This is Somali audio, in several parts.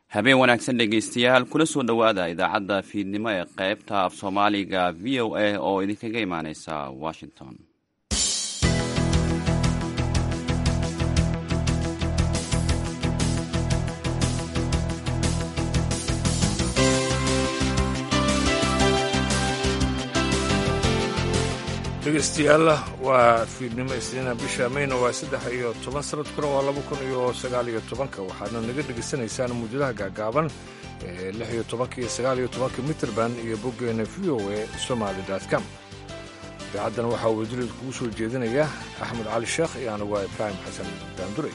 habeen wanaagsan dhegaystayaal kula soo dhowaada idaacadda fiidnimo ee qaybta af soomaaliga v o a oo idinkaga imaaneysa washington dhegeystayaal waa fiidnimo isniina bisha mayna waa saddex iyo toban sanadkuna waa laba kun iyo sagaal iyo tobanka waxaadna naga dhegaysanaysaan muujadaha gaagaaban ee lix iyo tobanka iyo sagaal iyo tobanka mitrband iyo boggeena v o e somaali com idaacaddan waxaa wasiirad kugu soo jeedinaya axmed cali sheekh iyo anigu waa ibraahim xasan daanduray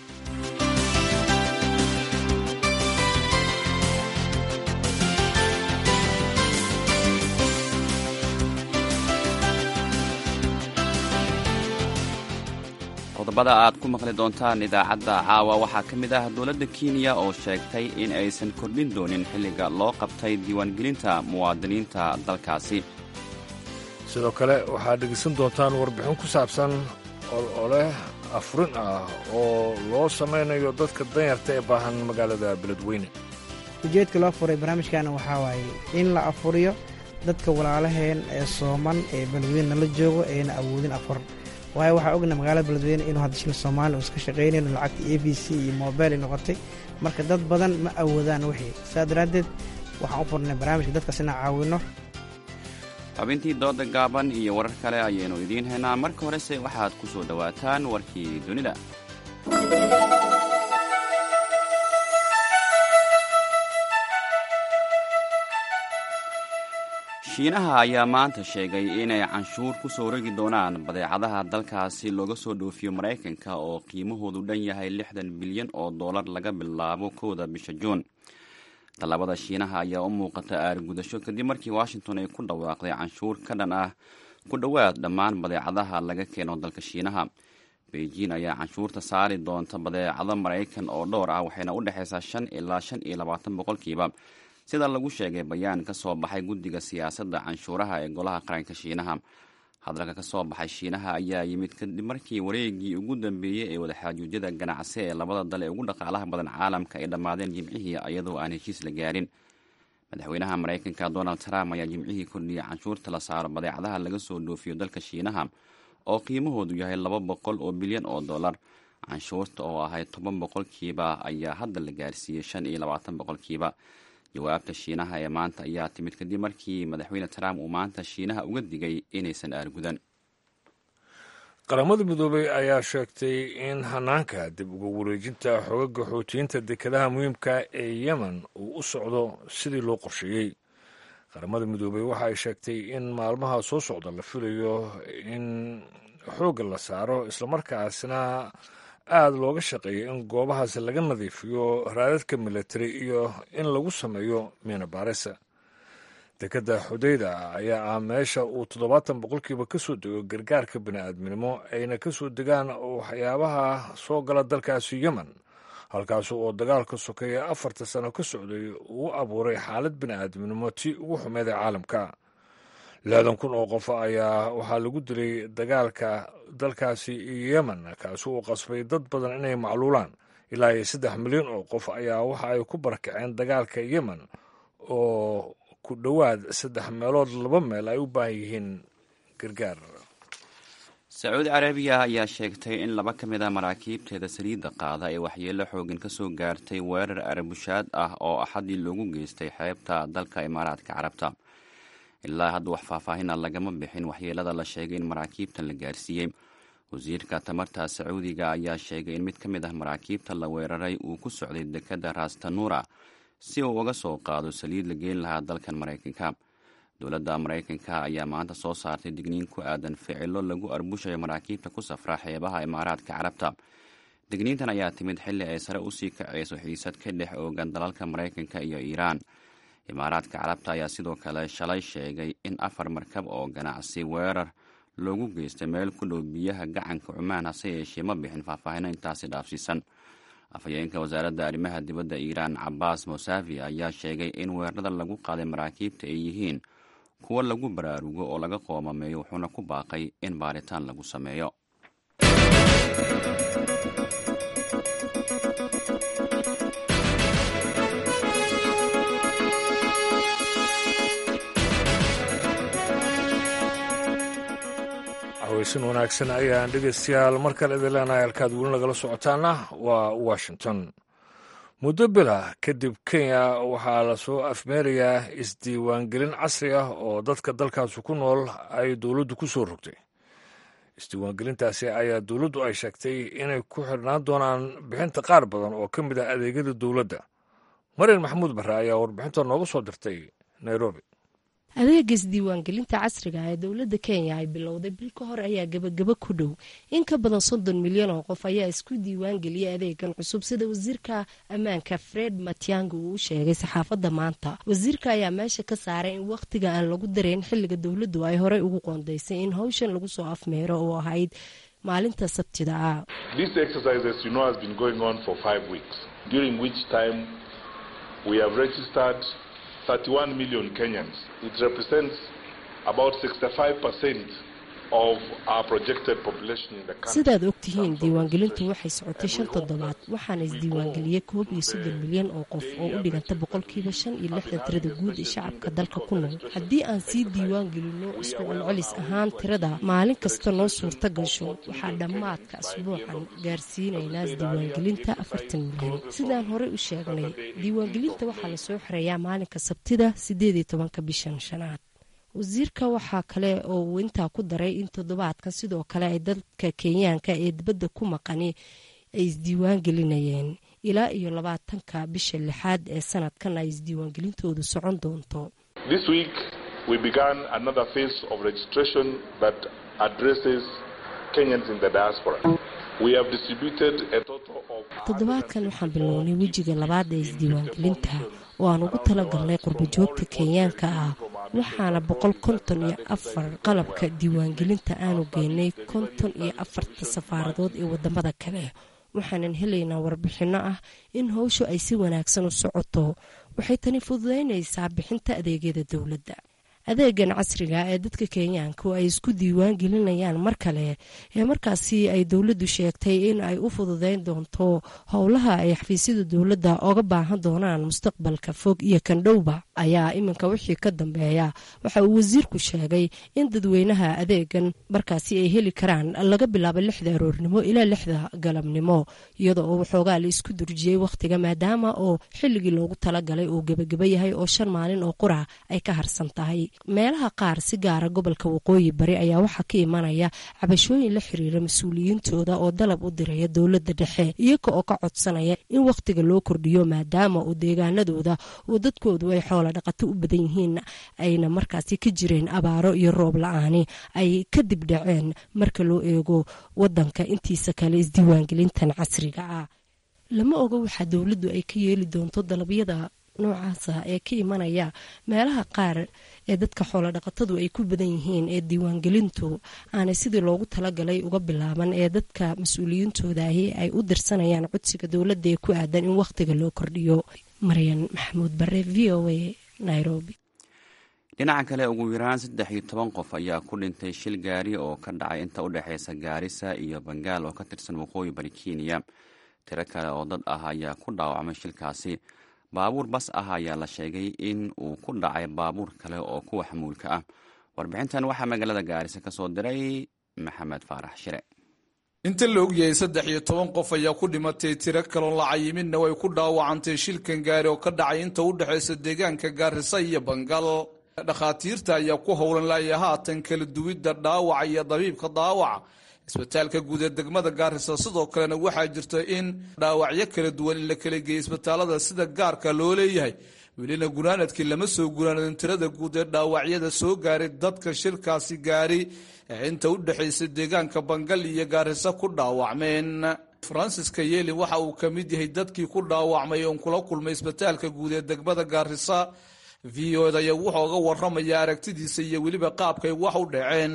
qodobada aad ku maqli doontaan idaacadda caawa waxaa ka mid ah dowladda kenya oo sheegtay in aysan kordhin doonin xilliga loo qabtay diiwaangelinta muwaadiniinta dalkaasi sidoo kale waxaad dhegaysan doontaan warbixin ku saabsan olole afurin ah oo loo samaynayo dadka danyarta ee baahan magaalada beledweyne ujeedka loo furay barnaamijkaana waxaa waaye in la afuriyo dadka walaalaheen ee sooman ee beledweyne nala joogo eena awoodin afur waayo waxaa ogna magaalada beledweyne inuu hadda shil soomaaliya iska shaqaynayno lacagta a b c iyo mobil ay noqotay marka dad badan ma awoodaan wixii saas daraaddeed waxaan u furnay barnaamijka dadkaas inaan caawinno xubintii dooda gaaban iyo warar kale ayaynu idiin haynaa marka horese waxaad ku soo dhowaataan warkii dunida shiinaha ayaa maanta sheegay inay canshuur ku soo rogi doonaan badeecadaha dalkaasi looga soo dhoofiyo maraykanka oo qiimahoodu dhan yahay lixdan bilyan oo dollar laga bilaabo kowda bisha juun tallaabada shiinaha ayaa u muuqata aargudasho kadib markii washington ay ku dhawaaqday canshuur ka dhan ah ku dhowaad dhammaan badeecadaha laga keeno dalka shiinaha beijing ayaa canshuurta saari doonta badeecado maraykan oo dhowr ah waxayna u dhexaysaa shan ilaa shan iyo labaatan boqolkiiba sida lagu sheegay bayaan ka soo baxay guddiga siyaasadda canshuuraha ee golaha qaranka shiinaha hadalka ka soo baxay shiinaha ayaa yimid kadib markii wareegii ugu dambeeyey ee wadaxaajuudyada ganacsi ee labada dal ee ugu dhaqaalaha badan caalamka ay dhammaadeen jimcihii iyadoo aan heshiis la gaarin madaxweynaha maraykanka donald trump ayaa jimcihii kordhiyey canshuurta la saaro badeecadaha laga soo dhoofiyo dalka shiinaha oo qiimahoodu yahay laba boqol oo bilyan oo dollar canshuurta oo ahayd toban boqolkiiba ayaa hadda la gaarsiiyey shan iyo labaatan boqolkiiba jawaabta shiinaha ee maanta ayaa timid kadib markii madaxweyne trump uu maanta shiinaha uga digay inaysan aargudan qaramada midoobey ayaa sheegtay in hanaanka dib uga wareejinta xogaga xoutiyiinta dekedaha muhiimka ee yemen uu u socdo sidii loo qorsheeyey qaramada midoobey waxa ay sheegtay in maalmaha soo socda la filayo in xoogga la saaro islamarkaasna aada looga shaqeeya in goobahaasi laga nadiifiyo raadadka milatari iyo in lagu sameeyo miinabaarisa dekedda xudayda ayaa ah meesha uu toddobaatan boqolkiiba ka soo dego gargaarka bini'aadminimo ayna ka soo degaan waxyaabaha soo gala dalkaasi yemen halkaas oo dagaalka sokeeya afarta sano ka socday uu abuuray xaalad bini'aadminimo tii ugu xumeed ee caalamka lixdan kun oo qof ayaa waxaa lagu dilay dagaalka dalkaasi yemen kaasi uu qasbay dad badan inay macluulaan ilaa iyo saddex milyan oo qof ayaa waxa ay ku barakaceen dagaalka yemen oo ku dhowaad saddex meelood laba meel ay u baahan yihiin gargaar sacuudi carabiya ayaa sheegtay in laba ka mid a maraakiibteeda saliidda qaada ee waxyeello xooggan ka soo gaartay weerar arabushaad ah oo axadii loogu geystay xeebta dalka imaaraadka carabta ilaa hadda wax faahfaahina lagama bixin waxyeelada la sheegay in maraakiibtan la gaarsiiyey wasiirka tamarta sacuudiga ayaa sheegay in mid ka mid ah maraakiibta la weeraray uu ku socday dekadda rastanuura si uu uga soo qaado saliid la geyn lahaa dalkan maraykanka dowladda maraykanka ayaa maanta soo saartay digniin ku aadan ficilo lagu arbushayo maraakiibta ku safra xeebaha imaaraadka carabta digniintan ayaa timid xilli ay sare usii kacayso xiisad ka dhex oogan dalalka maraykanka iyo iiraan imaaraadka carabta ayaa sidoo kale shalay sheegay in afar markab oo ganacsi weerar loogu geystay meel ku dhow biyaha gacanka cumaan hase yeeshee ma bixin faahfaahino intaasi dhaafsiisan afhayeenka wasaaradda arrimaha dibadda iiraan cabaas mosavi ayaa sheegay in weerarada lagu qaaday maraakiibta ay yihiin kuwo lagu baraarugo oo laga qoomameeyo wuxuuna ku baaqay in baaritaan lagu sameeyo caweysin wanaagsan ayaan dhegaystayaal mar kale idin leenahay halkaad weli nagala socotaana waa washington muddo bila kadib kenya waxaa lasoo afmeerayaa isdiiwaangelin casri ah oo dadka dalkaasi ku nool ay dowladdu ku soo rogtay isdiiwaangelintaasi ayaa dowladdu ay sheegtay inay ku xirnaan doonaan bixinta qaar badan oo ka mid ah adeegyada dowladda marian maxamuud barre ayaa warbixinta nooga soo dirtay nairobi adeega isdiiwaangelinta casriga ee dowladda kenya ay bilowday bil ka hor ayaa gebagabo ku dhow in ka badan soddon milyan oo qof ayaa isku diiwaangeliyay adeegan cusub sida wasiirka ammaanka fred matiangi uu u sheegay saxaafadda maanta wasiirka ayaa meesha ka saaray in wakhtiga aan lagu darayn xilliga dowladdu ay horey ugu qoondaysay in howshan lagu soo afmeero oo ahayd maalinta sabtida ah million Kenyans. It represents about 65% of our projected population in the country. sidaad ogtihiin diiwaangelintu waxay socotay shan toddobaad waxaana isdiiwaangeliyey koob iyo soddon milyan oo qof oo u dhiganta boqolkiiba shan iyo lixdan tirada guud ee shacabka dalka ku nool haddii aan sii diiwaangelinno isku celcelis ahaan tirada maalin kasta noo suurta gasho waxaa dhammaadka asbuucan gaarsiinaynaa isdiiwaangelinta afartan milyan sidaan horey u sheegnay diiwaangelinta waxaa lasoo xirayaa maalinka sabtida siddeed iyo tobanka bishan shanaad wasiirka waxaa kale oo uu intaa ku daray in toddobaadkan sidoo kale ay dadka kenyaanka ee dibadda ku maqani ay isdiiwaan gelinayeen ilaa iyo labaatanka bisha lixaad ee sanadkan ay isdiiwaangelintoodu socon doonto This week we began another phase of registration that addresses Kenyans in the diaspora. We have distributed a total of toddobaadkan waxaan bilownay wejiga labaad ee isdiiwaangelinta oo aan ugu talagalnay qurbajoogta kenyaanka ah waxaana boqol konton iyo afar qalabka diiwaangelinta aanu geynay konton iyo afarta safaaradood ee wadamada kale waxaanan helaynaa warbixinno ah in howshu ay si wanaagsan u socoto waxay tani fududaynaysaa bixinta adeegyada dowladda adeegan casriga ee dadka kenyaanku ay isku diiwaan gelinayaan mar kale ee markaasi ay dowladdu sheegtay in ay u fududeyn doonto howlaha ay xafiisyada dowladda oga baahan doonaan mustaqbalka fog iyo kandhowba ayaa iminka wixii ka dambeeya waxa uu wasiirku sheegay in dadweynaha adeegan markaasi ay heli karaan laga bilaabo lixda aroornimo ilaa lixda galabnimo iyadoo uu waxoogaa la isku durjiyey wakhtiga maadaama oo xilligii loogu talagalay uu gebageba yahay oo shan maalin oo qura ay ka harsan tahay meelaha qaar si gaara gobolka waqooyi bari ayaa waxaa ka imanaya cabashooyin la xiriira mas-uuliyiintooda oo dalab u diraya dowladda dhexe iyaga oo ka codsanaya in wakhtiga loo kordhiyo maadaama uu deegaanadooda oo dadkoodu ay xoola dhaqato u badan yihiin ayna markaasi ka jireen abaaro iyo roob la-aani ay kadib dhaceen marka loo eego wadanka intiisa kale isdiiwaangelintan casriga ah lama oga waxaa dowladdu ay ka yeeli doonto dalabyada noocaasa ee ka imanaya meelaha qaar ee dadka xoolodhaqatadu ay ku badan yihiin ee diiwaangelintu aanay sidii loogu talagalay uga bilaaban ee dadka mas-uuliyiintoodahi ay u dirsanayaan codsiga dowladda ee ku aadan in wakhtiga loo kordhiyo maryan maxamuud bare v o a nairobi dhinaca kale ugu yaraan saddex iyo toban qof ayaa ku dhintay shil gaari oo ka dhacay inta u dhexeysa gaarisa iyo bangaal oo ka tirsan waqooyi bari kenya tiro kale oo dad ah ayaa ku dhaawacmay shilkaasi baabuur bas ah ayaa la sheegay in uu ku dhacay baabuur kale oo kuwa xamuulka ah warbixintan waxaa magaalada gaarisa ka soo diray maxamed faarax shire inta la ogyahay saddex iyo toban qof ayaa ku dhimatay tiro kaloon la cayimidna way ku dhaawacantay shilkan gaari oo ka dhacay inta u dhexaysa deegaanka gaarisa iyo bangal dhakhaatiirta ayaa ku howlan laaya haatan kala duwidda dhaawaca iyo dabiibka daawaca isbitaalka guud ee degmada gaarisa sidoo kalena waxaa jirta in dhaawacyo kala duwan in la kala geeyay isbitaalada sida gaarka loo leeyahay welina gunaanadkii lama soo gunaanadin tirada guud ee dhaawacyada soo gaaray dadka shirkaasi gaari ee inta u dhexaysa deegaanka bangal iyo gaarisa ku dhaawacmeen fransiska yeeli waxa uu ka mid yahay dadkii ku dhaawacmay oon kula kulmay isbitaalka guud ee degmada gaarisa v o da ayaa wuxuu oga waramaya aragtidiisa iyo weliba qaabkay wax u dhaceen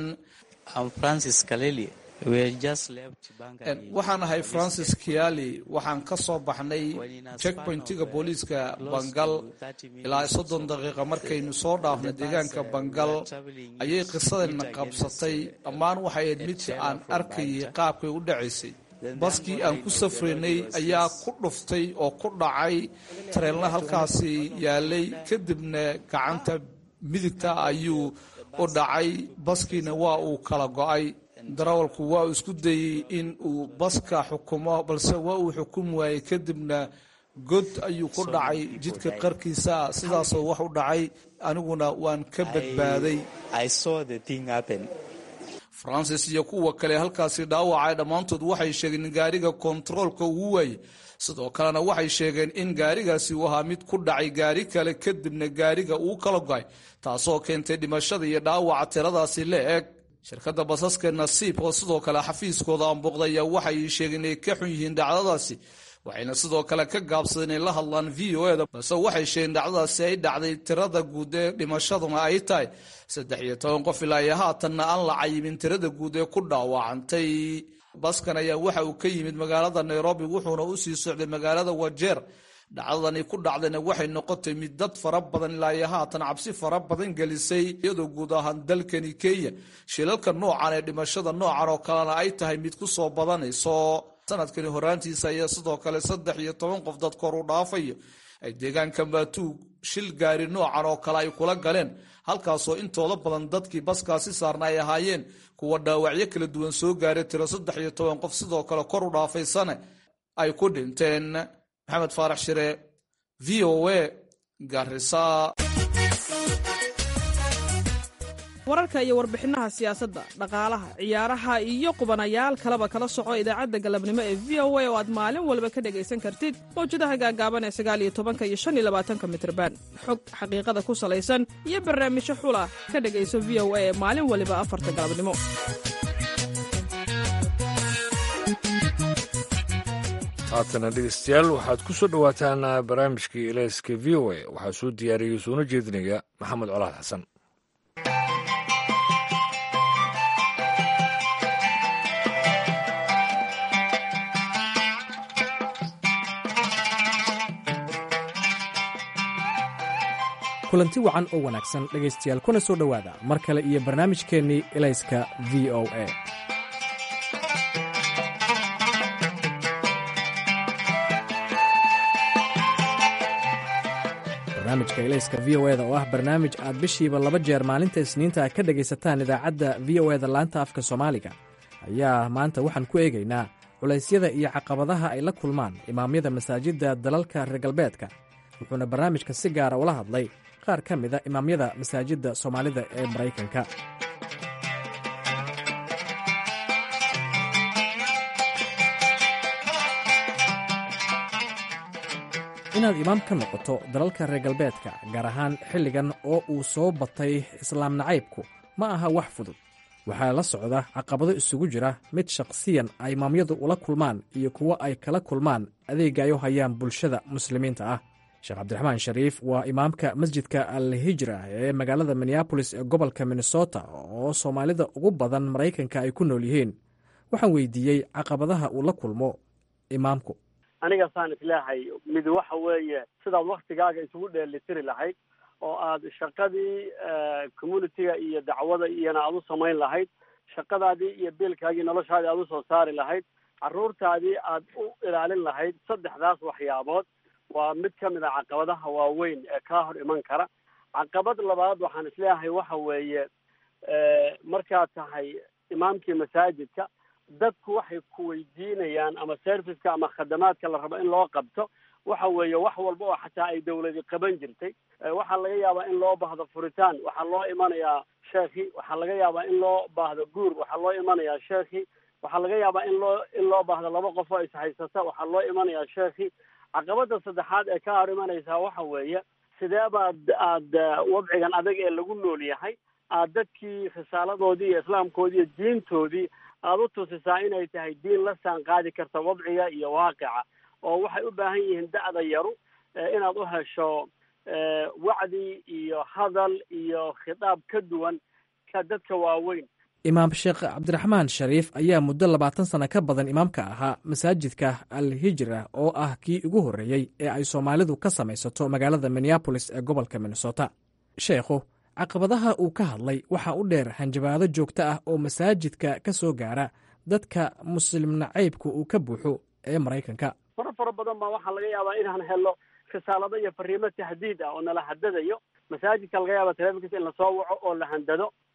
waxaan ahay francis kiali waxaan ka soo baxnay checkpointiga booliiska bangal ilaa soddon daqiiqa markaynu soo dhaafnay deegaanka bangal ayay qisadana qabsatay dhammaan waxay ahayd mid aan arkayay qaabkay u dhacaysay baskii aan ku safraynay ayaa ku dhuftay oo ku dhacay tareelna halkaasi yaalay kadibna gacanta midigta ayuu u dhacay baskiina waa uu kala go-ay darawalku waa uu isku dayey in uu baska xukumo balse waa uu xukumi waayey kadibna god ayuu ku dhacay jidka qarkiisa sidaasoo wax u dhacay aniguna waan ka badbaaday francis iyo kuwa kale halkaasi dhaawacay dhammaantood waxay sheegeen in gaariga kontaroolka uu waayey sidoo kalena waxay sheegeen in gaarigaasi uu ahaa mid ku dhacay gaari kale kadibna gaariga uu kala go'ay taasoo keentay dhimashada iyo dhaawaca tiradaasi la eg shirkadda basaska nasiib oo sidoo kale xafiiskooda aanbooqda ayaa waxay sheegeen inay ka xun yihiin dhacdadaasi waxayna sidoo kale ka gaabsadeen inay la hadlaan v o eda balse waxay sheegeen dhacdadaasi ay dhacday tirada guud ee dhimashaduna ay tahay saddex iyo toban qof ilaa iyo haatanna aan la cayimin tirada guud ee ku dhaawacantay baskan ayaa waxa uu ka yimid magaalada nairobi wuxuuna usii socday magaalada wajeer dhacdadani ku dhacdayna waxay noqotay mid dad fara badan ilaa iyo haatan cabsi fara badan gelisay iyadoo guud ahaan dalkani kenya shilalka noocan ee dhimashada noocan oo kalena ay tahay mid ku soo badanayso sanadkani horaantiisa ayaa sidoo kale saddex iyo toban qof dad kor u dhaafayo ay deegaanka maatuug shil gaari noocan oo kale ay kula galeen halkaasoo intooda badan dadkii baskaasi saarna ay ahaayeen kuwa dhaawacyo kala duwan soo gaaray tiro saddex iyo toban qof sidoo kale kor u dhaafaysane ay ku dhinteen maxamed faarax shire v o a garisa wararka iyo warbixinaha siyaasadda dhaqaalaha ciyaaraha iyo qubanayaal kaleba kala soco idaacadda galabnimo ee v o a oo aad maalin walba ka dhegaysan kartid mawjadaha gaagaaban ee sagaal iyo tobanka iyo shan iyo labaatanka mitrban xog xaqiiqada ku salaysan iyo barnaamijyo xula ka dhegayso v o a ee maalin waliba afarta galabnimo haatana dhegeystayaal waxaad ku soo dhowaataan barnaamijkii ilayska v o a waxaa soo diyaariyey soona jeedinaya maxamed colaad xasan kulanti wacan oo wanaagsan dhegaystayaal kuna soo dhowaada mar kale iyo barnaamijkeennii ilayska v o a barnaamijka ilayska v o eda oo ah barnaamij aad bishiiba laba jeer maalinta isniinta ka dhegaysataan idaacadda v o eda laanta afka soomaaliga ayaa maanta waxaan ku eegaynaa culaysyada iyo caqabadaha ay la kulmaan imaamyada masaajidda dalalka reer galbeedka wuxuuna barnaamijka si gaara ula hadlay qaar ka mida imaamyada masaajidda soomaalida ee maraykanka inaad imaam ka noqoto dalalka reer galbeedka gaar ahaan xilligan oo uu soo batay islaam nacaybku ma aha wax fudud waxaa la socda caqabado isugu jira mid shakhsiyan ay imaamyadu ula kulmaan iyo kuwo ay kala kulmaan adeega ay u hayaan bulshada muslimiinta ah sheekh cabdiraxmaan shariif waa imaamka masjidka al hijra ee magaalada minneabolis ee gobolka minnesota oo soomaalida ugu badan maraykanka ay ku nool yihiin waxaan weydiiyey caqabadaha uu la kulmo imaamku aniga saan isleehay mid waxa weeye sidaad waktigaaga isugu dheelitiri lahayd oo aad shaqadii communitiga iyo dacwada iyona aad u samayn lahayd shaqadaadii iyo biilkaagii noloshaadii aad usoo saari lahayd carruurtaadii aad u ilaalin lahayd saddexdaas waxyaabood waa mid ka mid a caqabadaha waaweyn ee kaa hor iman kara caqabad labaad waxaan isleeyahay waxa weeye markaad tahay imaamkii masaajidka dadku waxay ku weydiinayaan ama serviceka ama khadamaadka la rabo in loo qabto waxa weeye wax walba oo xataa ay dawladi qaban jirtay waxaa laga yaabaa in loo baahdo furitaan waxaa loo imanayaa sheekhi waxaa laga yaabaa in loo baahdo guur waxaa loo imanayaa sheekhi waxaa laga yaabaa in loo in loo baahdo laba qof oo ishaysata waxaa loo imanayaa sheekhi caqabada saddexaad ee ka hor imanaysaa waxa weeye sidee baad aad wadcigan adag ee lagu nool yahay aad dadkii risaaladoodii iyo islaamkoodii iyo diintoodii aada u tusisaa inay tahay diin la saan qaadi karta wadciga iyo waaqica oo waxay u baahan yihiin da'da yaru inaad u hesho wacdi iyo hadal iyo khitaab ka duwan ka dadka waaweyn imaam sheekh cabdiraxmaan shariif ayaa muddo labaatan sano ka badan imaamka ahaa masaajidka al hijra oo ah kii ugu horreeyey ee ay soomaalidu ka samaysato magaalada minneabolis ee gobolka minnesota sheekhu caqabadaha uu ka hadlay waxaa u dheer hanjabaado joogto ah oo masaajidka ka soo gaara dadka muslim nacaybka uu ka buuxo ee maraykanka fara fara badan baa waxaa laga yaabaa inaan helo risaalado iyo fariimo tahdiid ah oo nala hadadayo masaajidka laga yaaba telefonkiisa in lasoo waco oo la handado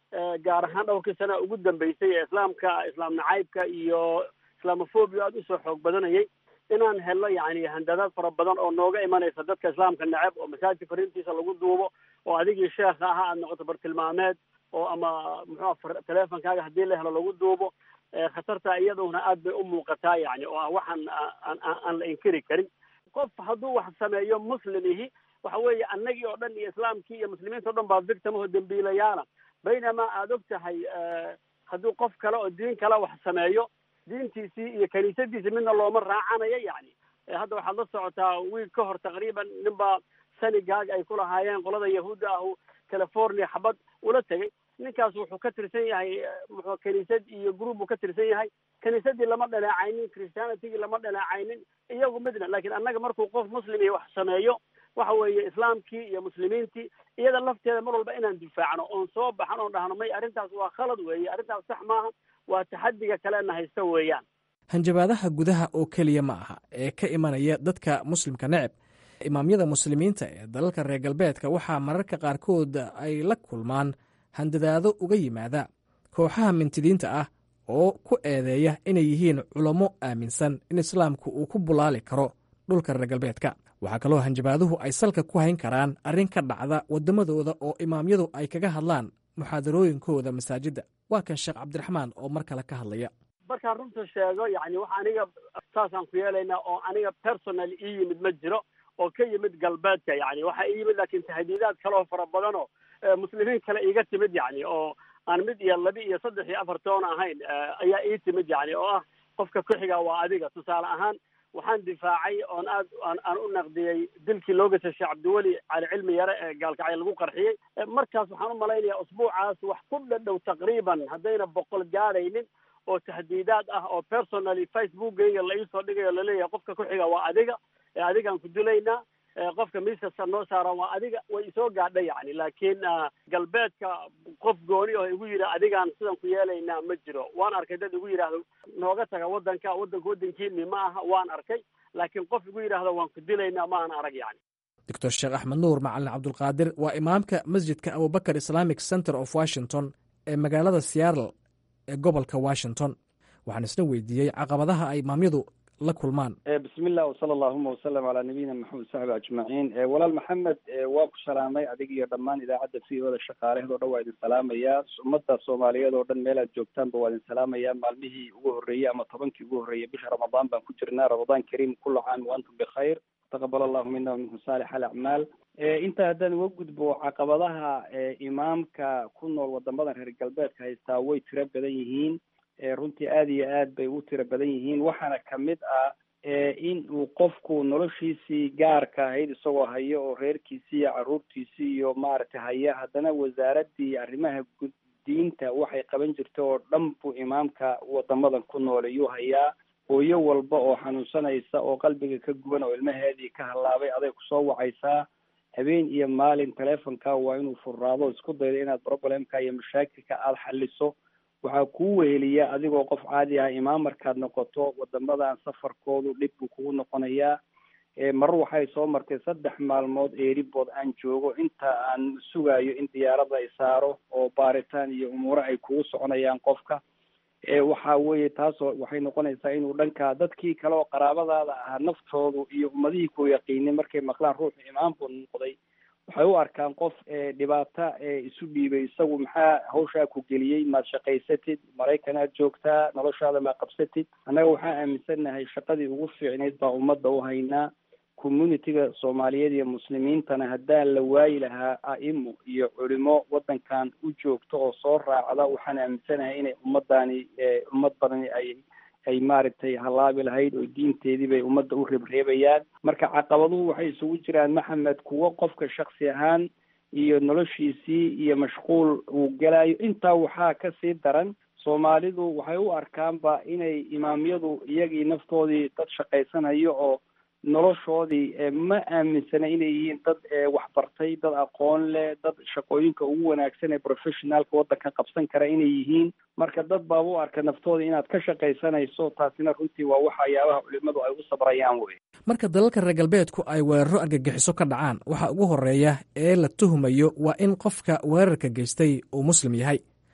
gaar ahaan dhowrkii sana ugu dambeysay ee islaamka islaam nacaybka iyo islamophobia aada usoo xoog badanayay inaan helno yani handadaad fara badan oo nooga imanaysa dadka islaamka neceb oo masaajidka fariintiisa lagu duubo oo adigii sheekha ahaa aad noqoto bartilmaameed oo ama muxua teleefonkaaga haddii la helo lagu duubo khatarta iyaduna aad bay u muuqataa yani oo ah waxaan aan la inkiri karin qof hadduu wax sameeyo muslim ihi waxa weeye annagii oo dhan iyo islaamkii iyo muslimiinta o dhan baa victimaho dembiilayaala baynamaa aada og tahay hadduu qof kale oo diin kale wax sameeyo diintiisii iyo kaniisadiisii midna looma raacanayo yani hadda waxaad la socotaa wiil ka hor taqriiban ninbaa sanigaag ay ku lahaayeen qolada yahuudda ahu california xabad ula tegay ninkaas wuxuu ka tirsan yahay muxuu kaniisad iyo group buu ka tirsan yahay kaniisadii lama dhaleecaynin christianitigii lama dhaleecaynin iyagu midna lakin annaga markuu qof muslim iyo wax sameeyo waxa weeye islaamkii iyo muslimiintii iyada lafteeda mar walba inaan difaacno oon soo baxan oon dhahno may arrintaas waa khalad weeye arrintaas sax maaha waa taxadiga kalena haysta weeyaan hanjabaadaha gudaha oo keliya ma aha ee ka imanaya dadka muslimka neceb imaamyada muslimiinta ee dalalka reer galbeedka waxaa mararka qaarkood ay la kulmaan handadaado uga yimaada kooxaha mintidiinta ah oo ku eedeeya inay yihiin culamo aaminsan in islaamku uu ku bulaali karo dhulka reer galbeedka waxaa kaloo hanjabaaduhu ay salka ku hayn karaan arrin ka dhacda waddamadooda oo imaamyadu ay kaga hadlaan muxaadarooyinkooda masaajidda waa kan sheekh cabdiraxmaan oo mar kale ka hadlaya markaan runta sheego yani wax aniga saasaan ku yeelaynaa oo aniga personal ii yimid ma jiro oo ka yimid galbeedka yani waxaa ii yimid laakiin tahdiidaad kaleo fara badan oo muslimiin kale iiga timid yani oo aan mid iyo laba iyo saddex iyo afar toon ahayn ayaa ii timid yani oo ah qofka ku-xiga waa adiga tusaale ahaan waxaan difaacay oon aad aan u naqdiyey dilkii loo gasay sheekh cabdiweli cali cilmi yare ee gaalkacyo lagu qarxiyey markaas waxaan u malaynayaa usbuucaas wax ku dhadhow taqriiban haddayna boqol gaadhaynin oo tahdiidaad ah oo personally facebookgayga la iisoo dhigayo laleeyahay qofka ku-xiga waa adiga ee adigaan ku dilaynaa qofka miiskasta noo saaran waa adiga way isoo gaadha yani laakiin galbeedka qof gooni oo igu yidhi adigaan sidan ku yeelaynaa ma jiro waan arkay dad igu yidhaahdo nooga taga waddanka waddanka waddankiini ma aha waan arkay laakiin qof igu yidhaahdo waan ku dilaynaa ma aan arag yani doctor sheekh axmed nuur macalin cabdulqaadir waa imaamka masjidka abubakar islamic center of washington ee magaalada seattle ee gobolka washington waxaan isna weydiiyey caqabadaha ay imaamyadu la kulmaan bismi llah wsala allahuma wasalam calaa nabiyina maxamed saxbi ajmaciin walaal maxamed waa ku salaamay adig iyo dhammaan idaacadda v o da shaqaalaheed o dhan waa idin salaamayaa ummadda soomaaliyeed oo dhan meel aad joogtaanba waa idin salaamayaa maalmihii ugu horreeyey ama tobankii ugu horreeyey bisha ramadaan baan ku jirnaa ramadaan kariim kula caam wa antum bikhayr taqabal allahu mina waminkum saalix alacmaal intaa haddaan uga gudbo caqabadaha imaamka ku nool wadamadan reer galbeedka haystaa way tiro badan yihiin runtii aada iyo aad bay u tiro badan yihiin waxaana kamid ah in uu qofku noloshiisii gaarka ahayd isagoo hayo oo reerkiisii iyo caruurtiisii iyo maaragtay haya haddana wasaaradii arrimaha gud diinta waxay qaban jirta oo dhan buu imaamka wadamadan ku nool ayuu hayaa hooyo walba oo xanuunsanaysa oo qalbiga ka guban oo ilmaheedii ka hallaabay aday kusoo wacaysaa habeen iyo maalin telefonka waa inuu furraado isku daydo inaad problemka iyo mashaakilka aada xaliso waxaa kuu weheliya adigoo qof caadi ah imaam markaad noqoto wadamadan safarkoodu dhib buu kugu noqonayaa mar waxay soo martay saddex maalmood eeribood aan joogo inta aan sugayo in diyaarada ay saaro oo baaritaan iyo umuuro ay kugu soconayaan qofka waxa weeye taasoo waxay noqonaysaa inuu dhanka dadkii kale oo qaraabadaada ahaa naftoodu iyo ummadihii ku yaqiinay markay maqlaan ruuxu imaam buu noqday waxay u arkaan qof dhibaata isu dhiibay isagu maxaa hawshaa ku geliyey maad shaqaysatid maraykanaad joogtaa noloshaada maa qabsatid annaga waxaa aaminsannahay shaqadii ugu fiicnayd baa ummadda u haynaa communitiga soomaaliyeed iyo muslimiintana haddaan la waayi lahaa a'imo iyo culimo waddankan u joogto oo soo raacda waxaan aaminsanahay inay ummaddaani ummad badani ay ay maaragtay hallaabi lahayd oo diinteedii bay ummadda u reebreebayaan marka caqabaduhu waxay isugu jiraan maxamed kuwo qofka shaksi ahaan iyo noloshiisii iyo mashquul uu gelayo intaa waxaa kasii daran soomaalidu waxay u arkaanba inay imaamyadu iyagii naftoodii dad shaqaysanayo oo noloshoodii ma aaminsana inay yihiin dad waxbartay dad aqoon leh dad shaqooyinka ugu wanaagsan ee professionaalka waddanka qabsan kara inay yihiin marka dad baaba u arka naftooda inaad ka shaqaysanayso taasina runtii waa waxyaabaha culimadu ay u sabrayaan wey marka dalalka reer galbeedku ay weeraro argagixiso ka dhacaan waxaa ugu horeeya ee la tuhmayo waa in qofka weerarka geystay uu muslim yahay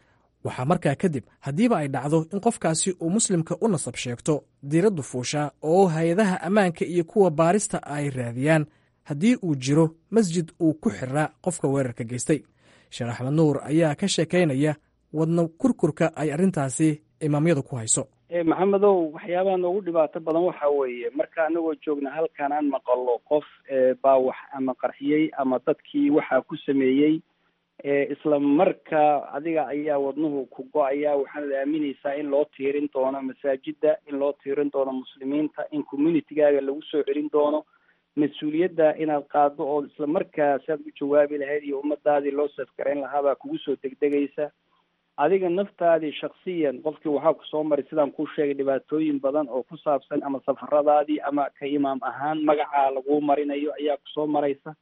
waxaa markaa kadib haddiiba ay dhacdo in qofkaasi uu muslimka u nasab sheegto diiraddu fuushaa oo hay-adaha ammaanka iyo kuwa baarista ay raadiyaan haddii uu jiro masjid uu ku xiraa qofka weerarka geystay sheekh axmed nuur ayaa ka sheekaynaya wadna kurkurka ay arrintaasi imaamyadu ku hayso maxamedow waxyaabaha noogu dhibaato badan waxa weeye marka anagoo joogna halkan aan maqalo qof baa wax ama qarxiyey ama dadkii waxaa ku sameeyey isla markaa adiga ayaa wadnuhu ku go-aya waxaanad aaminaysaa in loo tiirin doono masaajida in loo tiirin doono muslimiinta in communitygaaga lagu soo celin doono mas-uuliyadda inaad qaado oo isla markaa si aad u jawaabi lahayd iyo ummadaadii loo safgarayn lahaabaa kugu soo degdegaysa adiga naftaadii shaksiyan qofkii waxaa ku soo maray sidaan kuu sheegay dhibaatooyin badan oo ku saabsan ama safaradaadii ama ka imaam ahaan magacaa laguu marinayo ayaa kusoo maraysa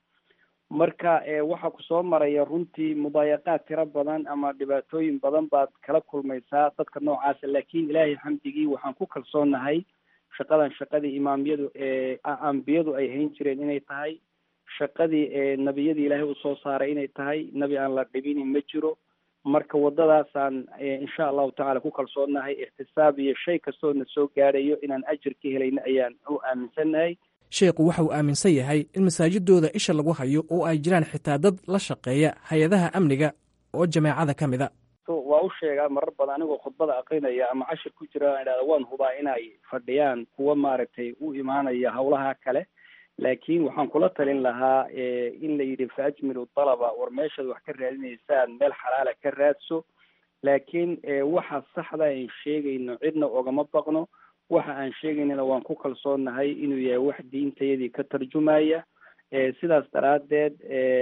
marka waxaa kusoo maraya runtii mudaayaqaad tiro badan ama dhibaatooyin badan baad kala kulmaysaa dadka noocaasa laakiin ilaahay xamdigii waxaan ku kalsoonahay shaqadan shaqadii imaamyadu ambiyadu ay hayn jireen inay tahay shaqadii nebiyadii ilaahay uu soo saaray inay tahay nebi aan la dhibinin ma jiro marka waddadaasaan insha allahu tacala ku kalsoonahay ixtisaab iyo shay kastoo na soo gaadhayo inaan ajir ka helayno ayaan u aaminsannahay sheekhu waxa uu aaminsan yahay in masaajidooda isha lagu hayo oo ay jiraan xitaa dad la shaqeeya hay-adaha amniga oo jameecada ka mid a waa u sheegaa marar badan anigoo khudbada aqrinaya ama cashir ku jira aan idhahda waan hubaa inay fadhiyaan kuwa maaragtay u imaanaya hawlaha kale laakiin waxaan kula talin lahaa in la yidhi fa ajmilu dalaba war meeshaad wax ka raadinaysaan meel xalaala ka raadso laakiin waxa saxda aan sheegayno cidna ogama baqno waxa aan sheegaynana waan ku kalsoonahay inuu yahay wax diintayadii ka tarjumaya sidaas daraaddeed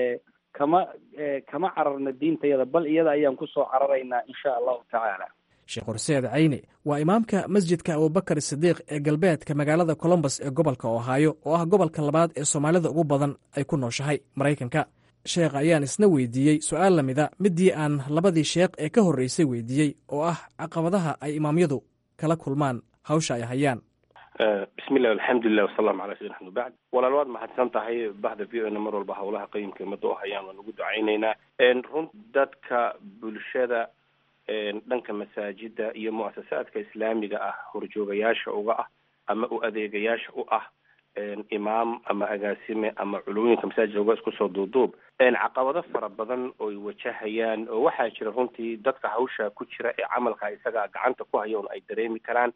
kama kama cararna diintayada bal iyada ayaan kusoo cararaynaa insha allahu tacaala sheekh horseed cayne waa imaamka masjidka abubakar sidiiq ee galbeedka magaalada colombos ee gobolka ohaayo oo ah gobolka labaad ee soomaalida ugu badan ay ku nooshahay maraykanka sheekh ayaan isna weydiiyey su-aal lamida midii aan labadii sheekh ee ka horreysay weydiiyey oo ah caqabadaha ay imaamyadu kala kulmaan hawsha ay hayaan bismillahi alxamdulilah wasalaamu calaa sayidina axmed bacd walaal waad mahadsan tahay bahda v o na mar walba howlaha qayimka ummadda u hayaan waan ugu ducaynaynaa run dadka bulshada dhanka masaajida iyo muasasaadka islaamiga ah horjoogayaasha uga ah ama u adeegayaasha u ah imaam ama agaasime ama culumooyinka masaajidka uga isku soo duuduub caqabado fara badan oy wajahayaan oo waxaa jira runtii dadka hawsha ku jira ee camalka isaga gacanta ku haya un ay dareemi karaan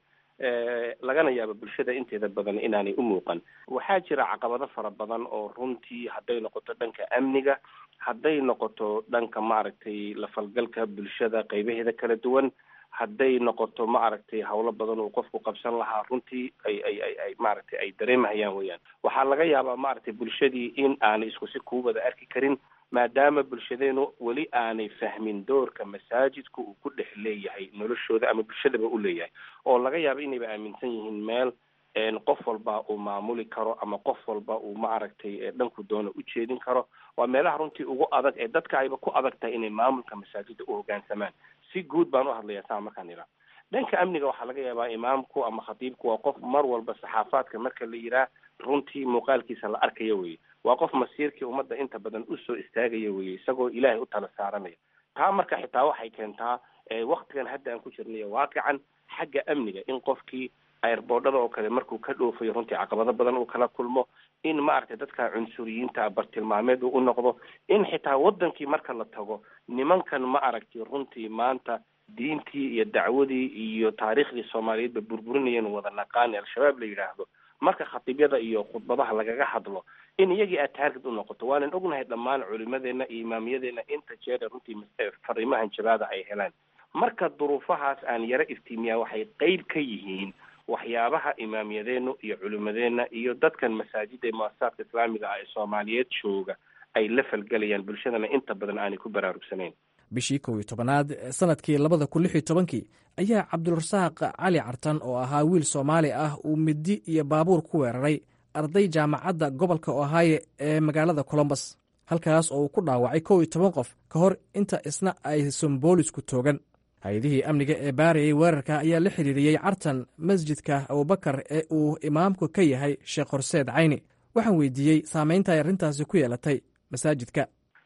lagana yaabo bulshada inteeda badan inaanay u muuqan waxaa jira caqabado fara badan oo runtii hadday noqoto dhanka amniga hadday noqoto dhanka maaragtay lafalgalka bulshada qaybaheeda kala duwan hadday noqoto maaragtay hawlo badan uu qofku qabsan lahaa runtii ay ay ay ay maaragtay ay dareemahayaan weyaan waxaa laga yaabaa maaragtay bulshadii in aanay isku si kuu wada arki karin maadaama bulshadeenu weli aanay fahmin doorka masaajidku uu ku dhex leeyahay noloshooda ama bulshadaba u leeyahay oo laga yaabo inayba aaminsan yihiin meel qof walba uu maamuli karo ama qof walba uu maaragtay dhanku doona u jeedin karo waa meelaha runtii ugu adag ee dadka ayba ku adag tahay inay maamulka masaajida u hoggaansamaan si guud baan u hadlayaa saa markaan idhaa dhanka amniga waxaa laga yaabaa imaamku ama khatiibku waa qof mar walba saxaafaadka marka la yiraa runtii muuqaalkiisa la arkaya weye waa qof masiirkii ummadda inta badan usoo istaagaya weye isagoo ilaahay u tala saaranaya taa marka xitaa waxay keentaa waktigan hadda aan ku jirnayo waaqican xagga amniga in qofkii airboodhada oo kale markuu ka dhoofayo runtii caqabado badan uu kala kulmo in maaragtay dadka cunsuriyiinta bartilmaameed uu u noqdo in xitaa wadankii marka la tago nimankan ma aragtay runtii maanta diintii iyo dacwadii iyo taariikhdii soomaaliyeedba burburinayeen wada naqaani al-shabaab la yidhaahdo marka khatiibyada iyo khudbadaha lagaga hadlo in iyagii aad taarged u noqoto waanan ognahay dhammaan culimadeena iyo imaamiyadeena inta jeera runtii fariimahan jabaada ay helaan marka duruufahaas aan yaro iftiimiyaa waxay qeyb ka yihiin waxyaabaha imaamiyadeenu iyo culimadeenna iyo dadkan masaajida ee muasasaadka islaamiga ah ee soomaaliyeed jooga ay la falgelayaan bulshadana inta badan aanay ku baraarugsanayn bishii kow iyo tobanaad sanadkii labada kun lix iyo tobankii ayaa cabdirasaaq cali cartan oo ahaa wiil soomaali ah uu midi iyo baabuur ku weeraray arday jaamacadda gobolka ohaayo ee magaalada colombos halkaas oo uu ku dhaawacay kow iyo toban qof ka hor inta isna aysan boolisku toogan hay-adihii amniga ee baarayay weerarka ayaa la xiriiriyey cartan masjidka abubakar ee uu imaamku ka yahay sheekh horseed cayni waxaan weydiiyey saamaynta ay arrintaasi ku yeelatay masaajidka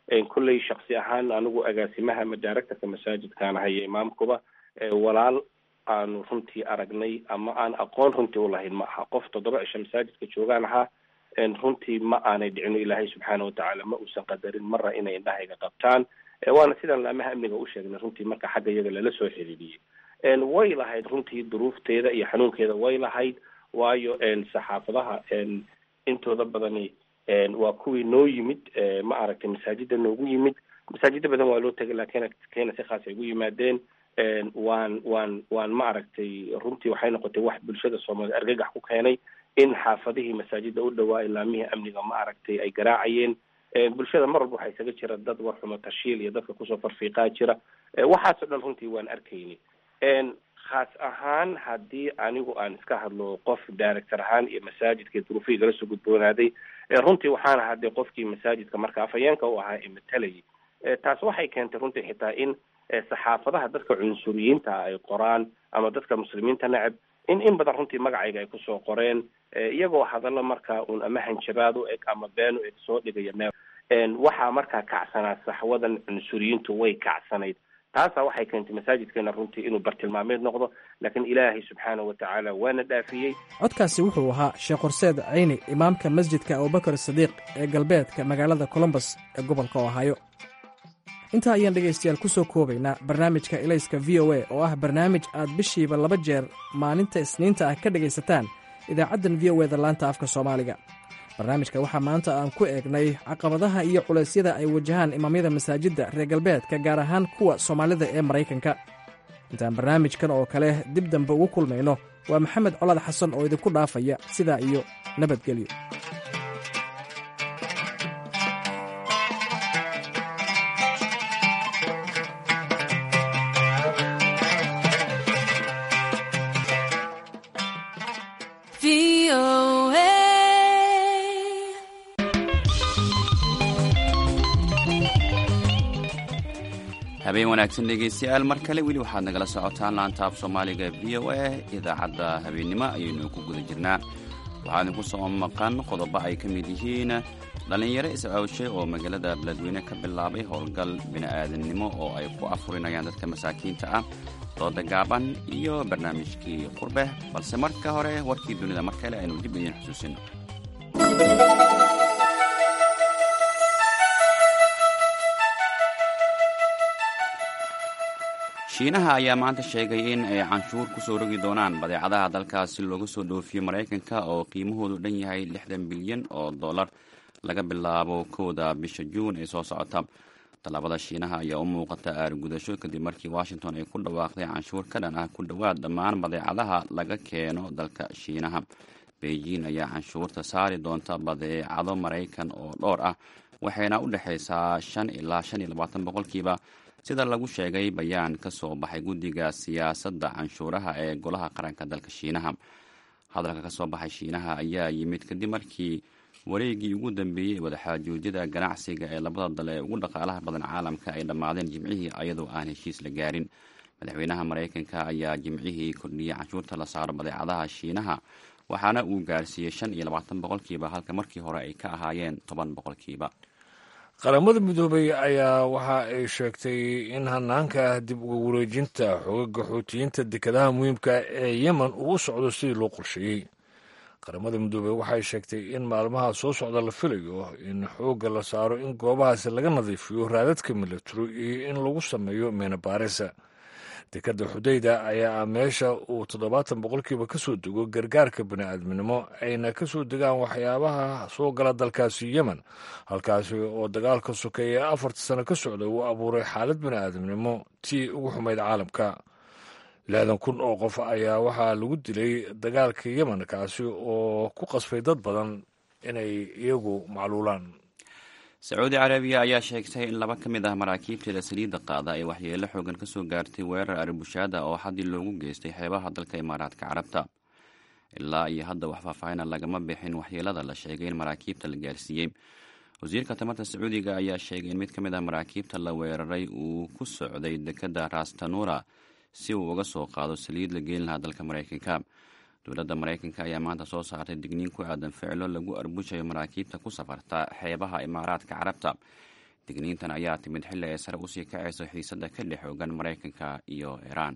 kolley shaksi ahaan anigu agaasimaha ama directorka masaajidkaan haya imaamkuba walaal aanu runtii aragnay ama aan aqoon runtii ulahayn ma aha qof toddoba cisho masaajidka joogaan ahaa runtii ma aanay dhicino ilaahay subxaana watacaala ma uusan qadarin marra inay indhahayga qabtaan waana sidaan laamaha amniga u sheegnay runtii marka xagga iyaga lala soo xiriiriyey way lahayd runtii duruufteeda iyo xanuunkeeda way lahayd waayo saxaafadaha intooda badani waa kuwii noo yimid ma aragtay masaajida noogu yimid masaajida badan waa loo tegay laakiin kena si khaas ay ugu yimaadeen waan waan waan ma aragtay runtii waxay noqotay wax bulshada soomaaliyed argagax ku keenay in xaafadihii masaajida u dhawaa ilaamihii amniga ma aragtay ay garaacayeen bulshada mar walba waxaa isaga jira dad warxumo tashiil iyo dadka kusoo farfiiqaa jira waxaasoo dhan runtii waan arkayni khaas ahaan haddii anigu aan iska hadlo qof director ahaan iyo masaajidka duruufihii gala soo gudboonaaday runtii waxaan ahaa dee qofkii masaajidka marka afhayeenka u ahaa ee matalayay taas waxay keentay runtii xitaa in saxaafadaha dadka cunsuriyiinta ay qoraan ama dadka muslimiinta neceb in in badan runtii magacayga ay kusoo qoreen iyagoo hadallo markaa uun ama hanjabaad u eg ama been u eg soo dhigaya meel waxaa markaa kacsanaa saxwadan cunsuriyiintu way kacsanayd taasaa waxay keentay masaajidkeena runtii inuu bartilmaameed noqdo laakiin ilaahay subxaana wa tacaala waana dhaafiyey codkaasi wuxuu ahaa sheekh horseed cayni imaamka masjidka abubakar sadiiq ee galbeedka magaalada colombos ee gobolka ohaayo intaa ayaan dhegaystayaal ku soo koobaynaa barnaamijka ilayska v o a oo ah barnaamij aad bishiiba laba jeer maalinta isniinta ah ka dhegaysataan idaacaddan v o eda laanta afka soomaaliga barnaamijka waxaa maanta aan ku eegnay caqabadaha iyo culeysyada ay wajahaan imaamyada masaajidda reer galbeedka gaar ahaan kuwa soomaalida ee maraykanka intaan barnaamijkan oo kale dib dambe ugu kulmayno waa maxamed colaad xasan oo idinku dhaafaya sidaa iyo nabadgelyo habeen wanaagsan dhegaystayaal mar kale weli waxaad nagala socotaan laantaaf soomaaliga v o a idaacadda habeennimo ayaynu ku guda jirnaa waxaa idinku soo maqan qodobo ay ka mid yihiin dhallinyaro is-awshay oo magaalada beledweyne ka bilaabay howlgal bini'aadannimo oo ay ku afurinayaan dadka masaakiinta ah dooda gaaban iyo barnaamijkii qurbe balse marka hore warkii dunida mar kale aynu dib idiin xusuusino shiinaha ayaa maanta sheegay in ay canshuur ku soo rogi doonaan badeecadaha dalkaasi looga soo dhoofiyo maraykanka oo qiimahoodu dhan yahay lixdan bilyan oo dollar laga bilaabo kowda bisha juun ee soo socota tallaabada shiinaha ayaa u muuqata aargudasho kadib markii washington ay ku dhawaaqday canshuur ka dhan ah ku dhowaad dhammaan badeecadaha laga keeno dalka shiinaha beijing ayaa canshuurta saari doonta badeecado maraykan oo dhowr ah waxayna u dhexaysaa shan ilaa shan iyo labaatan boqolkiiba sida lagu sheegay bayaan ka soo baxay guddiga siyaasadda canshuuraha ee golaha qaranka dalka shiinaha hadalka ka soo baxay shiinaha ayaa yimid kadib markii wareegii ugu dambeeyey wadaxaajoojyada ganacsiga ee labada dal ee ugu dhaqaalaha badan caalamka ay dhammaadeen jimcihii iyadoo aan heshiis la gaarin madaxweynaha maraykanka ayaa jimcihii kordhiyey canshuurta la saaro badeecadaha shiinaha waxaana uu gaarsiiyey shan iyo labaatan boqolkiiba halka markii hore ay ka ahaayeen toban boqolkiiba qaramada midoobay ayaa waxa ay sheegtay in hanaanka dib uga wareejinta xogaga xoutiyiinta dekedaha muhiimka ee yemen uu u socdo sidii loo qorsheeyey qaramada midoobey waxay sheegtay in maalmaha soo socda la filayo in xoogga la saaro in goobahaasi laga nadiifiyo raadadka milataro iyo in lagu sameeyo meenabaarisa dekadda xudayda ayaa meesha uu toddobaatan boqolkiiba ka soo dego gargaarka bini'aadminimo ayna ka soo degaan waxyaabaha soo gala dalkaasi yemen halkaasi oo dagaalka sokeeye afarta sano ka socda uu abuuray xaalad bini'aadamnimo tii ugu xumayd caalamka lixdan kun oo qof ayaa waxaa lagu dilay dagaalka yemen kaasi oo ku qasbay dad badan inay iyagu macluulaan sacuudi carabiya ayaa sheegtay in laba ka mid ah maraakiibteeda saliidda qaada ay waxyeelo xoogan ka soo gaartay weerar arbushaada oo xaddii loogu geystay xeebaha dalka imaaraadka carabta ilaa iyo hadda wax faahfaahina lagama bixin waxyeelada la sheegay in maraakiibta la gaarsiiyey wasiirka tamarta sacuudiga ayaa sheegay in mid ka mid ah maraakiibta la weeraray uu ku socday dekadda rastanura si uu uga soo qaado saliid la geyn lahaa dalka maraykanka dowladda maraykanka ayaa maanta soo saartay digniin ku aadan ficilo lagu arbushayo maraakiibta ku safarta xeebaha imaaraadka carabta digniintan ayaa timid xilli ay sare usii kacayso xiisadda ka dhex xoogan maraykanka iyo iiraan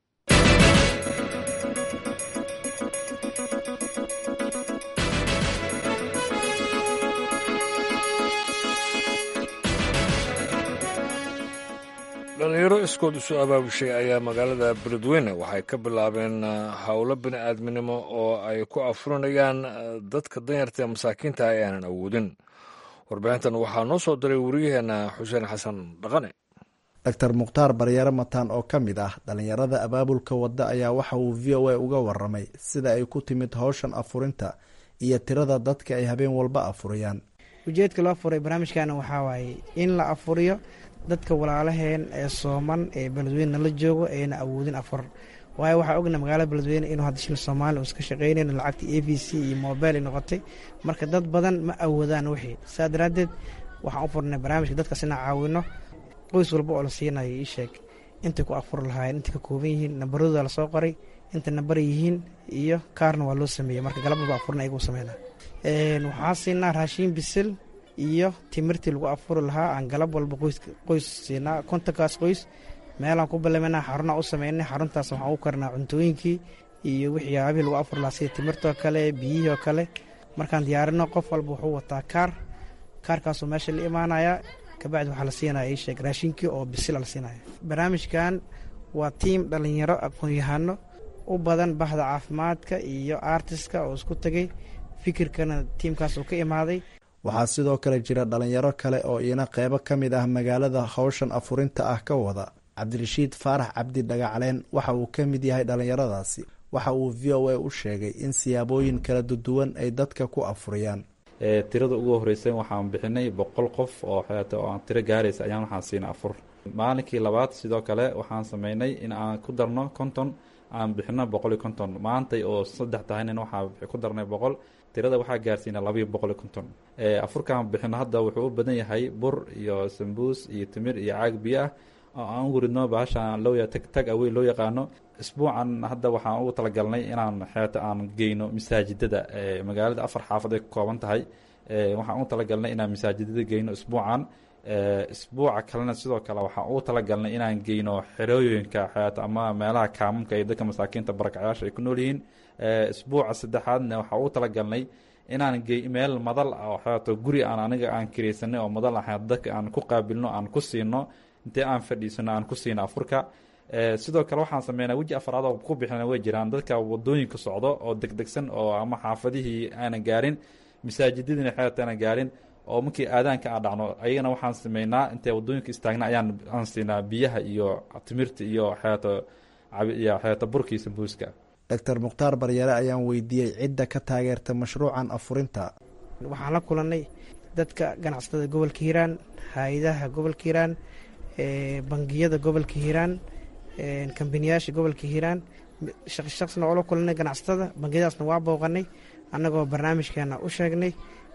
dhalinyaro iskood isu abaabushay ayaa magaalada beledweyne waxay ka bilaabeen howlo bini aadminimo oo ay ku afurinayaan dadka danyarta ee masaakiinta ah ee aanan awoodin warbixintan waxaa noo soo diray wariyaheena xuseen xasan dhaqane doctor mukhtaar baryare mataan oo ka mid ah dhalinyarada abaabulka wadda ayaa waxa uu v o a uga waramay sida ay ku timid howshan afurinta iyo tirada dadka ay habeen walba afuriyaan ujeedka loo furay barnaamijkana waxaa waaye in la afuriyo dadka walaalaheen ee sooman ee beledweyne nala joogo eena awoodin afur waayo waxaa ogna magaalada beledweyne inuu hadda shil soomaaliya uu iska shaqeynayn lacagta a b c iyo mobile ay noqotay marka dad badan ma awoodaan wixii saa daraaddeed waxaan u furnay barnaamijka dadkaas inaan caawino qoys walba oo la siinayo ii sheeg intay ku afur lahaayeen intay ka kooban yihiin nambaradooda lasoo qoray inta nambar yihiin iyo kaarna waa loo sameeyey marka galababa afurna ayagu sameynaa waxaa siinaa raashiin bisil iyo timirtii lagu afuri lahaa aan galab walba qoys siinaa kontonkaas qoys meelaan ku ballamana xarunaa u sameynay xaruntaas waxaan u karnaa cuntooyinkii iyo waxyaabihii lagu afuri lahaa sida timirtoo kale biyihii oo kale markaan diyaarino qof walba wuxuu wataa kaar kaarkaasuu meesha la imaanayaa kabacdi waxaa la siinaya ii sheeg raashinkii oo bisil la siinaya barnaamijkan waa tiim dhallinyaro aqoon-yahano u badan bahda caafimaadka iyo artiska oo isku tegay fikirkana tiimkaas uu ka imaaday waxaa sidoo kale jira dhalinyaro kale oo iina qeybo ka mid ah magaalada howshan afurinta ah ka wada cabdirashiid faarax cabdi dhagacleen waxa uu ka mid yahay dhalinyaradaasi waxa uu v o a u sheegay in siyaabooyin kala duduwan ay dadka ku afuriyaan tirada ugu horreysay waxaan bixinay boqol qof oo xeeto oo aan tiro gaaraysa ayaan waxaan siinay afur maalinkii labaad sidoo kale waxaan sameynay in aan ku darno konton aan bixino boqol iyo konton maantay oo saddex tahaynin waxaa ku darnay boqol tirada waxaa gaarsiina labayo boqol iyo konton afurkaan bixino hadda wuxuu u badan yahay bur iyo sambuus iyo timir iyo caag biyo ah oo aan u ridno bahashaan loo tag tag awey loo yaqaano isbuucan hadda waxaan ugu talagalnay inaan xeeto aan geyno masaajidada magaalada afar xaafad ay ka kooban tahay waxaan ugu talagalnay inaan masaajidada geyno isbuucan isbuuca kalena sidoo kale waxaan ugu talagalnay inaan geyno xerooyinka xeeto ama meelaha kaamamka iyo dadka masaakiinta barakacyaasha ay ku nool yihiin isbuuca saddexaadna waxaan ugu talagalnay inaan gey meel madal oo xeeto guri aan aniga aan kiraysanay oo madal ah dadka aan ku qaabilno aan ku siino intee aan fadhiisano aan ku siino afurka sidoo kale waxaan sameynaa weji afraad oo ku bixina way jiraan dadka wadooyinka socdo oo degdegsan oo ama xaafadihii aanan gaarin masaajidadiina xeeto aanan gaarin oo markii aadaanka aan dhacno ayagana waxaan sameynaa intay wadooyinka istaagna ayaan aan siinaa biyaha iyo timirta iyo xeeto iyo xeeto burkii sambuuska doctor mukhtaar baryare ayaan weydiiyey cidda ka taageerta mashruucan afurinta waxaan la kulannay dadka ganacsatada gobolka hiiraan hay-adaha gobolka hiiraan bangiyada gobolka hiiraan kambaniyaasha gobolka hiiraan shaqshaqsna oo la kulannay ganacsatada bangiyadaasna waa booqanay annagoo barnaamijkeena u sheegnay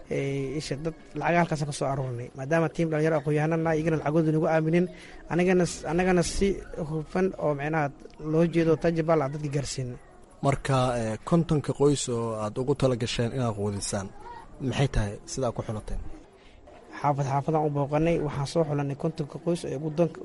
isha dad lacaga halkaasa ka soo aruurnay maadaama tiim dhalinyaro aqoon-yahanana iyagana lacagooda nagu aaminin anigana annagana si hufan oo micnaha loo jeedo tajabal aan dadka gaarsiina marka kontonka qoys oo aada ugu tala gasheen inaad quudisaan maxay tahay sidaa ku xulateen xaafad xaafadaan u booqanay waxaan soo xulanay kontonka qoys ee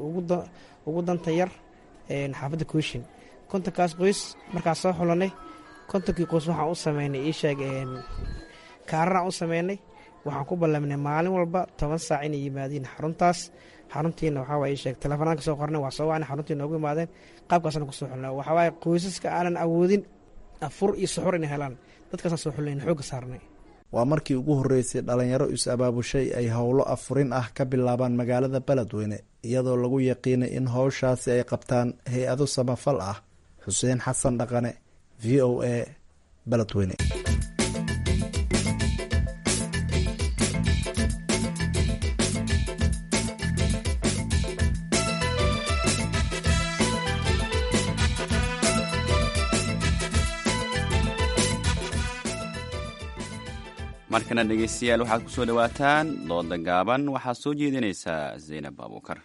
ugu danta yar xaafadda kooshin kontonkaas qoys markaan soo xulanay kontonkii qoys waxaan u sameynay iisheeg kaararaan u sameynay waxaan ku ballaminay maalin walba toban saac inay yimaadiin xaruntaas xaruntiina waxaa waye sheeg telefonaanka soo qornay waa soo wacnay xaruntii noogu imaadeen qaabkaasna kusoo xulnay waxaa waaye qoysaska aanan awoodin afur iyo suxur inay helaan dadkaasaan soo xulnayn xoogga saarnay waa markii ugu horreysay dhalinyaro is-abaabushay ay howlo afurin ah ka bilaabaan magaalada beledweyne iyadoo lagu yaqiinay in howshaasi ay qabtaan hay-ado samafal ah xuseen xasan dhaqane v o a beledweyne markana dhegeystayaal waxaad ku soo dhowaataan dooda gaaban waxaa soo jeedinaysaa zaynab abuukar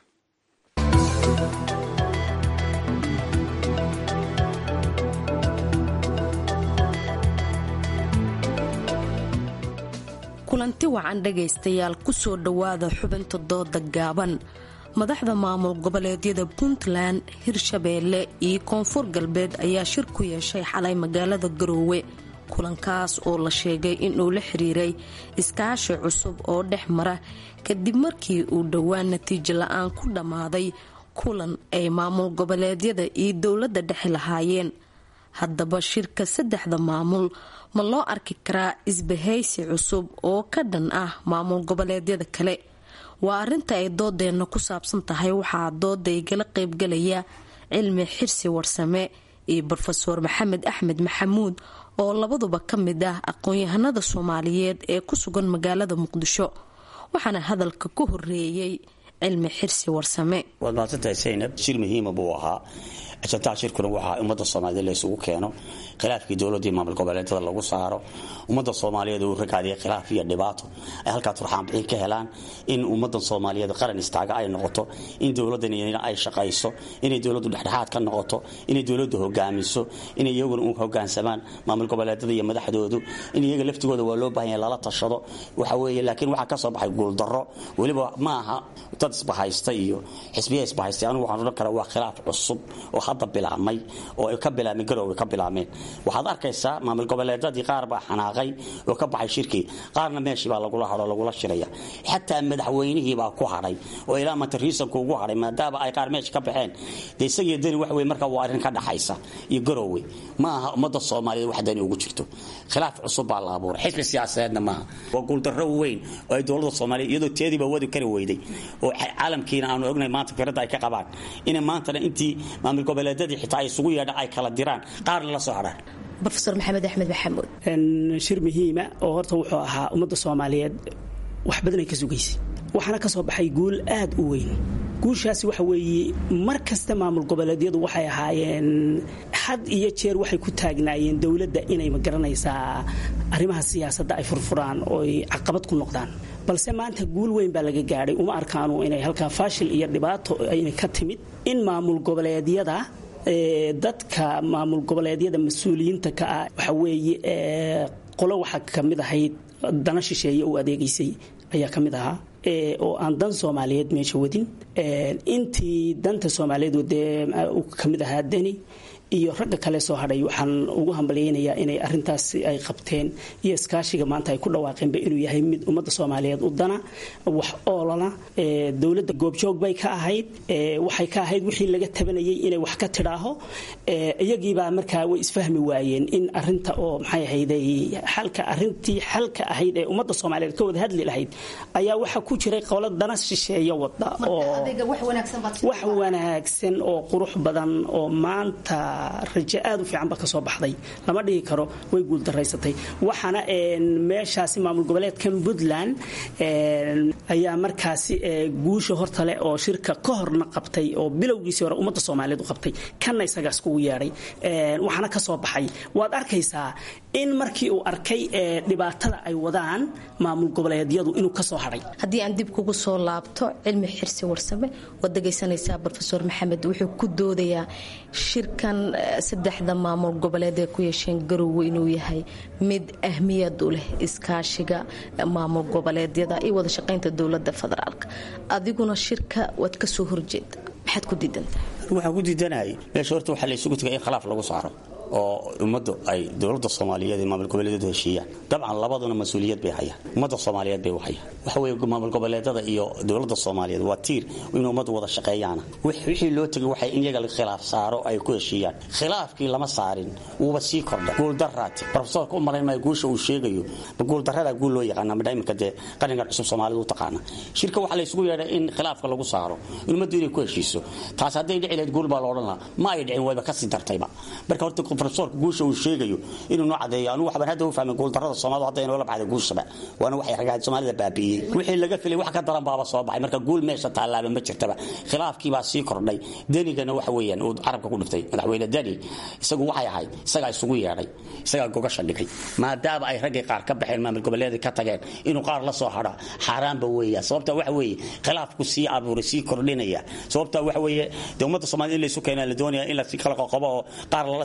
kulanti wacan dhagaystayaal kusoo dhowaada xubinta dooda gaaban madaxda maamul goboleedyada puntland hirshabeelle iyo koonfur galbeed ayaa shir ku yeeshay xalay magaalada garoowe kulankaas oo la sheegay inuu la xiriiray iskaashi cusub oo dhex mara kadib markii uu dhowaan natiijo la-aan ku dhammaaday kulan ay maamul goboleedyada iyo dowladda dhexe lahaayeen haddaba shirka saddexda maamul ma loo arki karaa isbahaysi cusub oo ka dhan ah maamul goboleedyada kale waa arinta ay doodeenna ku saabsan tahay waxaa dooda igala qaybgalaya cilmi xirsi warsame iyo rofeor maxamed axmed maxamuud oo labaduba ka mid ah aqoon-yahanada soomaaliyeed ee ku sugan magaalada muqdisho waxaana hadalka ku horeeyey cilmi xirsi warsame waad mahadsantahay saynab shir muhiima buu ahaa ajantaha shirkuna waxaa ummadda soomaaliyeed la isugu keeno khilaafkii dowladii maamul goboleedyada lagu saaro ummadda soomaaliyeed uu ragaadiya khilaaf iyo dhibaato ay halkaa turxaanbixin ka helaan in ummaddan soomaaliyeed qaran istaaga ay noqoto in dowladdan ay shaqayso inay dowladdu dhexdhexaad ka noqoto inay dowladdu hogaamiso inay iyaguna u hogaansamaan maamul goboleedyada iyo madaxdoodu in iyaga laftigooda waa loo baahan yahay lala tashado waxa weeye laakiin waxaa ka soo baxay guuldarro weliba ma aha dad isbahaysta iyo xisbiya isbahaystay anigu waxaan odhan karaa waa khilaaf cusub oo hadda bilaabmay oo ay ka bilaabmeen garowga ka bilaabmeen waxaad arkaysaa maamul goboleedadii qaar baa xanaaqay oo ka baxay shirkii qaarna meeshii baa lagula hadho lagula shiraya xataa madaxweynihii baa ku hadhay oo ilaa manta riisanku ugu hadhay maadaama ay qaar meesha ka baxeen dee isagii dani wax wey markaa waa arrin ka dhaxaysa iyo garowwe ma aha ummadda soomaaliyeed wax dani ugu jirto khilaaf cusub baa la abuuray xisbi siyaasadeedna maaha waa guuldarro weyn oo ay dowladda soomaaliyeed iyadoo teediiba wadi kari weyday oo caalamkiina aanu ognahay maanta firadda ay ka qabaan inay maantana intii maamul goboleedyadii xitaa ay isugu yeedha ay kala diraan qaarna la soo hadhaan rofeor maxamed axmed maxamuud shir muhiima oo horta wuxuu ahaa ummadda soomaaliyeed wax badanay ka sugaysay waxaana ka soo baxay guul aad u weyn guushaasi waxa weeye mar kasta maamul goboleedyadu waxay ahaayeen had iyo jeer waxay ku taagnaayeen dowladda inay magaranaysaa arrimaha siyaasadda ay furfuraan oo ay caqabad ku noqdaan balse maanta guul weyn baa laga gaadhay uma arkaanu inay halkaa faashil iyo dhibaato inay ka timid in maamul goboleedyada dadka maamul goboleedyada mas-uuliyiinta ka ah waxa weeye qolo waxaa ka mid ahayd dana shisheeye u adeegaysay ayaa ka mid ahaa oo aan dan soomaaliyeed meesha wadin intii danta soomaaliyeed wadee ka mid ahaa deni iyo ragga kale soo hadhay waxaan ugu hambalyaynayaa inay arintaas ay qabteen iyo iskaashiga maanta ay ku dhawaaqeenba inuu yahay mid ummadda soomaaliyeed u dana wax oolana dowladda goobjoog bay ka ahayd waxay ka ahayd wixii laga tabanayay inay wax ka tidhaaho iyagiibaa markaa way isfahmi waayeen in arinta oo maxay ahayday xalka arintii xalka ahayd ee ummadda soomaaliyeed ka wada hadli lahayd ayaa waxaa ku jiray qolo dana shisheeya wada oo wax wanaagsan oo qurux badan oo maanta rajo aad u fiicanba ka soo baxday lama dhihi karo way guuldaraysatay waxaana meeshaasi maamul goboleedkan puntland ayaa markaasi guusha hortale oo shirka ka horna qabtay oo bilowgiisii hore ummadda soomaaliyeed u qabtay kanna isagaas kugu yeedhay waxaana ka soo baxay waad arkaysaa in markii uu arkay dhibaatada ay wadaan maamul goboleedyadu inuu ka soo hadhay haddii aan dib kugu soo laabto cilmi xirsi warsame waad dhegaysanaysaa rofeor maxamed wuxuu ku doodayaa shirkan saddexda maamul goboleed ee ku yeesheen garowe inuu yahay mid ahmiyad u leh iskaashiga maamul goboleedyada iyo wada shaqaynta dowlada federaalk adiguna shirka waad kasoo horjeeda maxaad ku diidantahay waxaan ku diidanahay meesha horta waxaa la isugu tegay in khilaaf lagu saaro oo ummaddu ay dowladda soomaaliyeed ee maamul goboleedyadu heshiiyaan dabcan labaduna mas-uuliyad bay hayaan ummadda soomaaliyeed bay u hayaan waxa weeye maamul goboleedyada iyo dowladda soomaaliyeed waa tiir in ummaddu wada shaqeeyaana wixii loo tegay waxay in iyaga khilaaf saaro ay ku heshiiyaan khilaafkii lama saarin wuuba sii kordha guuldaraati profesorka u malayn maayo guusha uu sheegayo ma guuldaradaa guul loo yaqaana madha iminka dee qarankan cusub soomaalida u taqaana shirka waxaa la isugu yeedhay in khilaafka lagu saaro in ummaddu inay ku heshiiso taas hadday dhici lahayd guul baa loodhan lahaa ma ay dhicin wayba kasii dartayba marka horta profesorka guusha uu sheegayo inuu noo cadeeyo anugu waxbaan hadda u fahmay guuldarrada soomaalida hadda inoola baxday guushaba waana waxay ragaad soomaalida baabiiyey wixii laga filay wax ka daran baaba soo baxay marka guul meesha taalaaba ma jirtaba khilaafkii baa sii kordhay denigana waxa weeyaan uu carabka ku dhiftay madaxweyne deni isagu waxay ahayd isagaa isugu yeedhay isagaa gogasha dhigay maadaama ay raggii qaar ka baxeen maamul goboleedii ka tageen inuu qaar la soo hadha xaaraanba weeya sababta waxa weeye khilaafku sii abuuray sii kordhinaya sababta waxa weeye dee ummadda soomaalida in laysu keenaa la doonaya in la kala qoqobo oo qaar lala sii shiro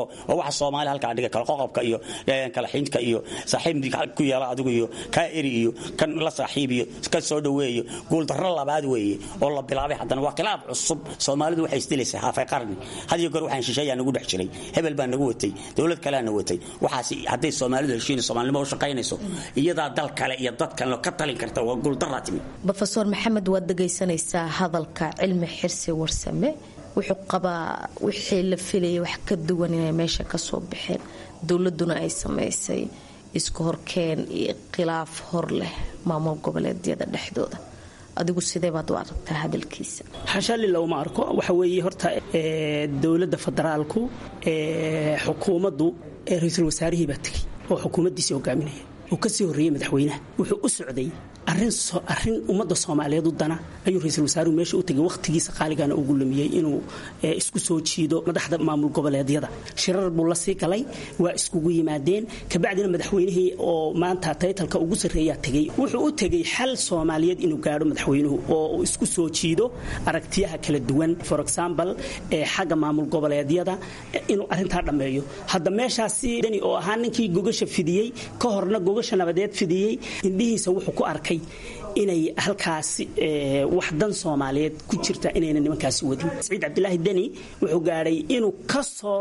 oo oo waxa soomaali halkaa dhiga kala qoqobka iyo kala xinka iyo saaxiib ku yeela adigu iyo kaa eri iyo kan la saaxiib iyo ka soo dhaweeyo guuldarro labaad weeye oo la bilaabay haddana waa khilaaf cusub soomaalidu waxay isdilaysaa haafay qarni had iyo goor waxaan shisheeyaa nagu dhex jiray hebel baa nagu watay dowlad kalea na watay waxaas hadday soomaalidu heshiin soomaalinimo u shaqaynayso iyadaa dal kale iyo dad kale ka talin karta waa guuldarraa timi rofeor maxamed waad dhegaysanaysaa hadalka cilmi xirsi warsame wuxuu qabaa wixii la filayay wax ka duwan inay meesha ka soo baxeen dowladuna ay samaysay isku horkeen iyo khilaaf hor leh maamul goboleedyada dhexdooda adigu sidee baad u aragtaa hadalkiisa xashaalila uma arko waxa weeye horta dowladda federaalku xukuumaddu ra-iisul wasaarihii baa tegey oo xukuumaddiisii hogaaminaya uu kasii horreeyey madaxweynaha wuxuu u socday arin ummadda soomaaliyeed u dana ayuu ra-iisul wasaaruhu meesha u tegay wakhtigiisa qaaligana ugu lumiyey inuu isku soo jiido madaxda maamul goboleedyada shirar buu la sii galay waa iskugu yimaadeen kabacdina madaxweynihii oo maanta taytalka ugu sarreeyaa tegey wuxuu u tegey xal soomaaliyeed inuu gaadho madaxweynuhu oo uu isku soo jiido aragtiyaha kala duwan for example xagga maamul goboleedyada inuu arintaa dhammeeyo hadda meeshaasi dani oo ahaa ninkii gogasha fidiyey ka horna gogasha nabadeed fidiyey indhihiisa wuxuu ku arkay inay halkaasi wax dan soomaaliyeed ku jirta inayna nimankaasi wadin saciid cabdilaahi deni wuxuu gaadhay inuu ka soo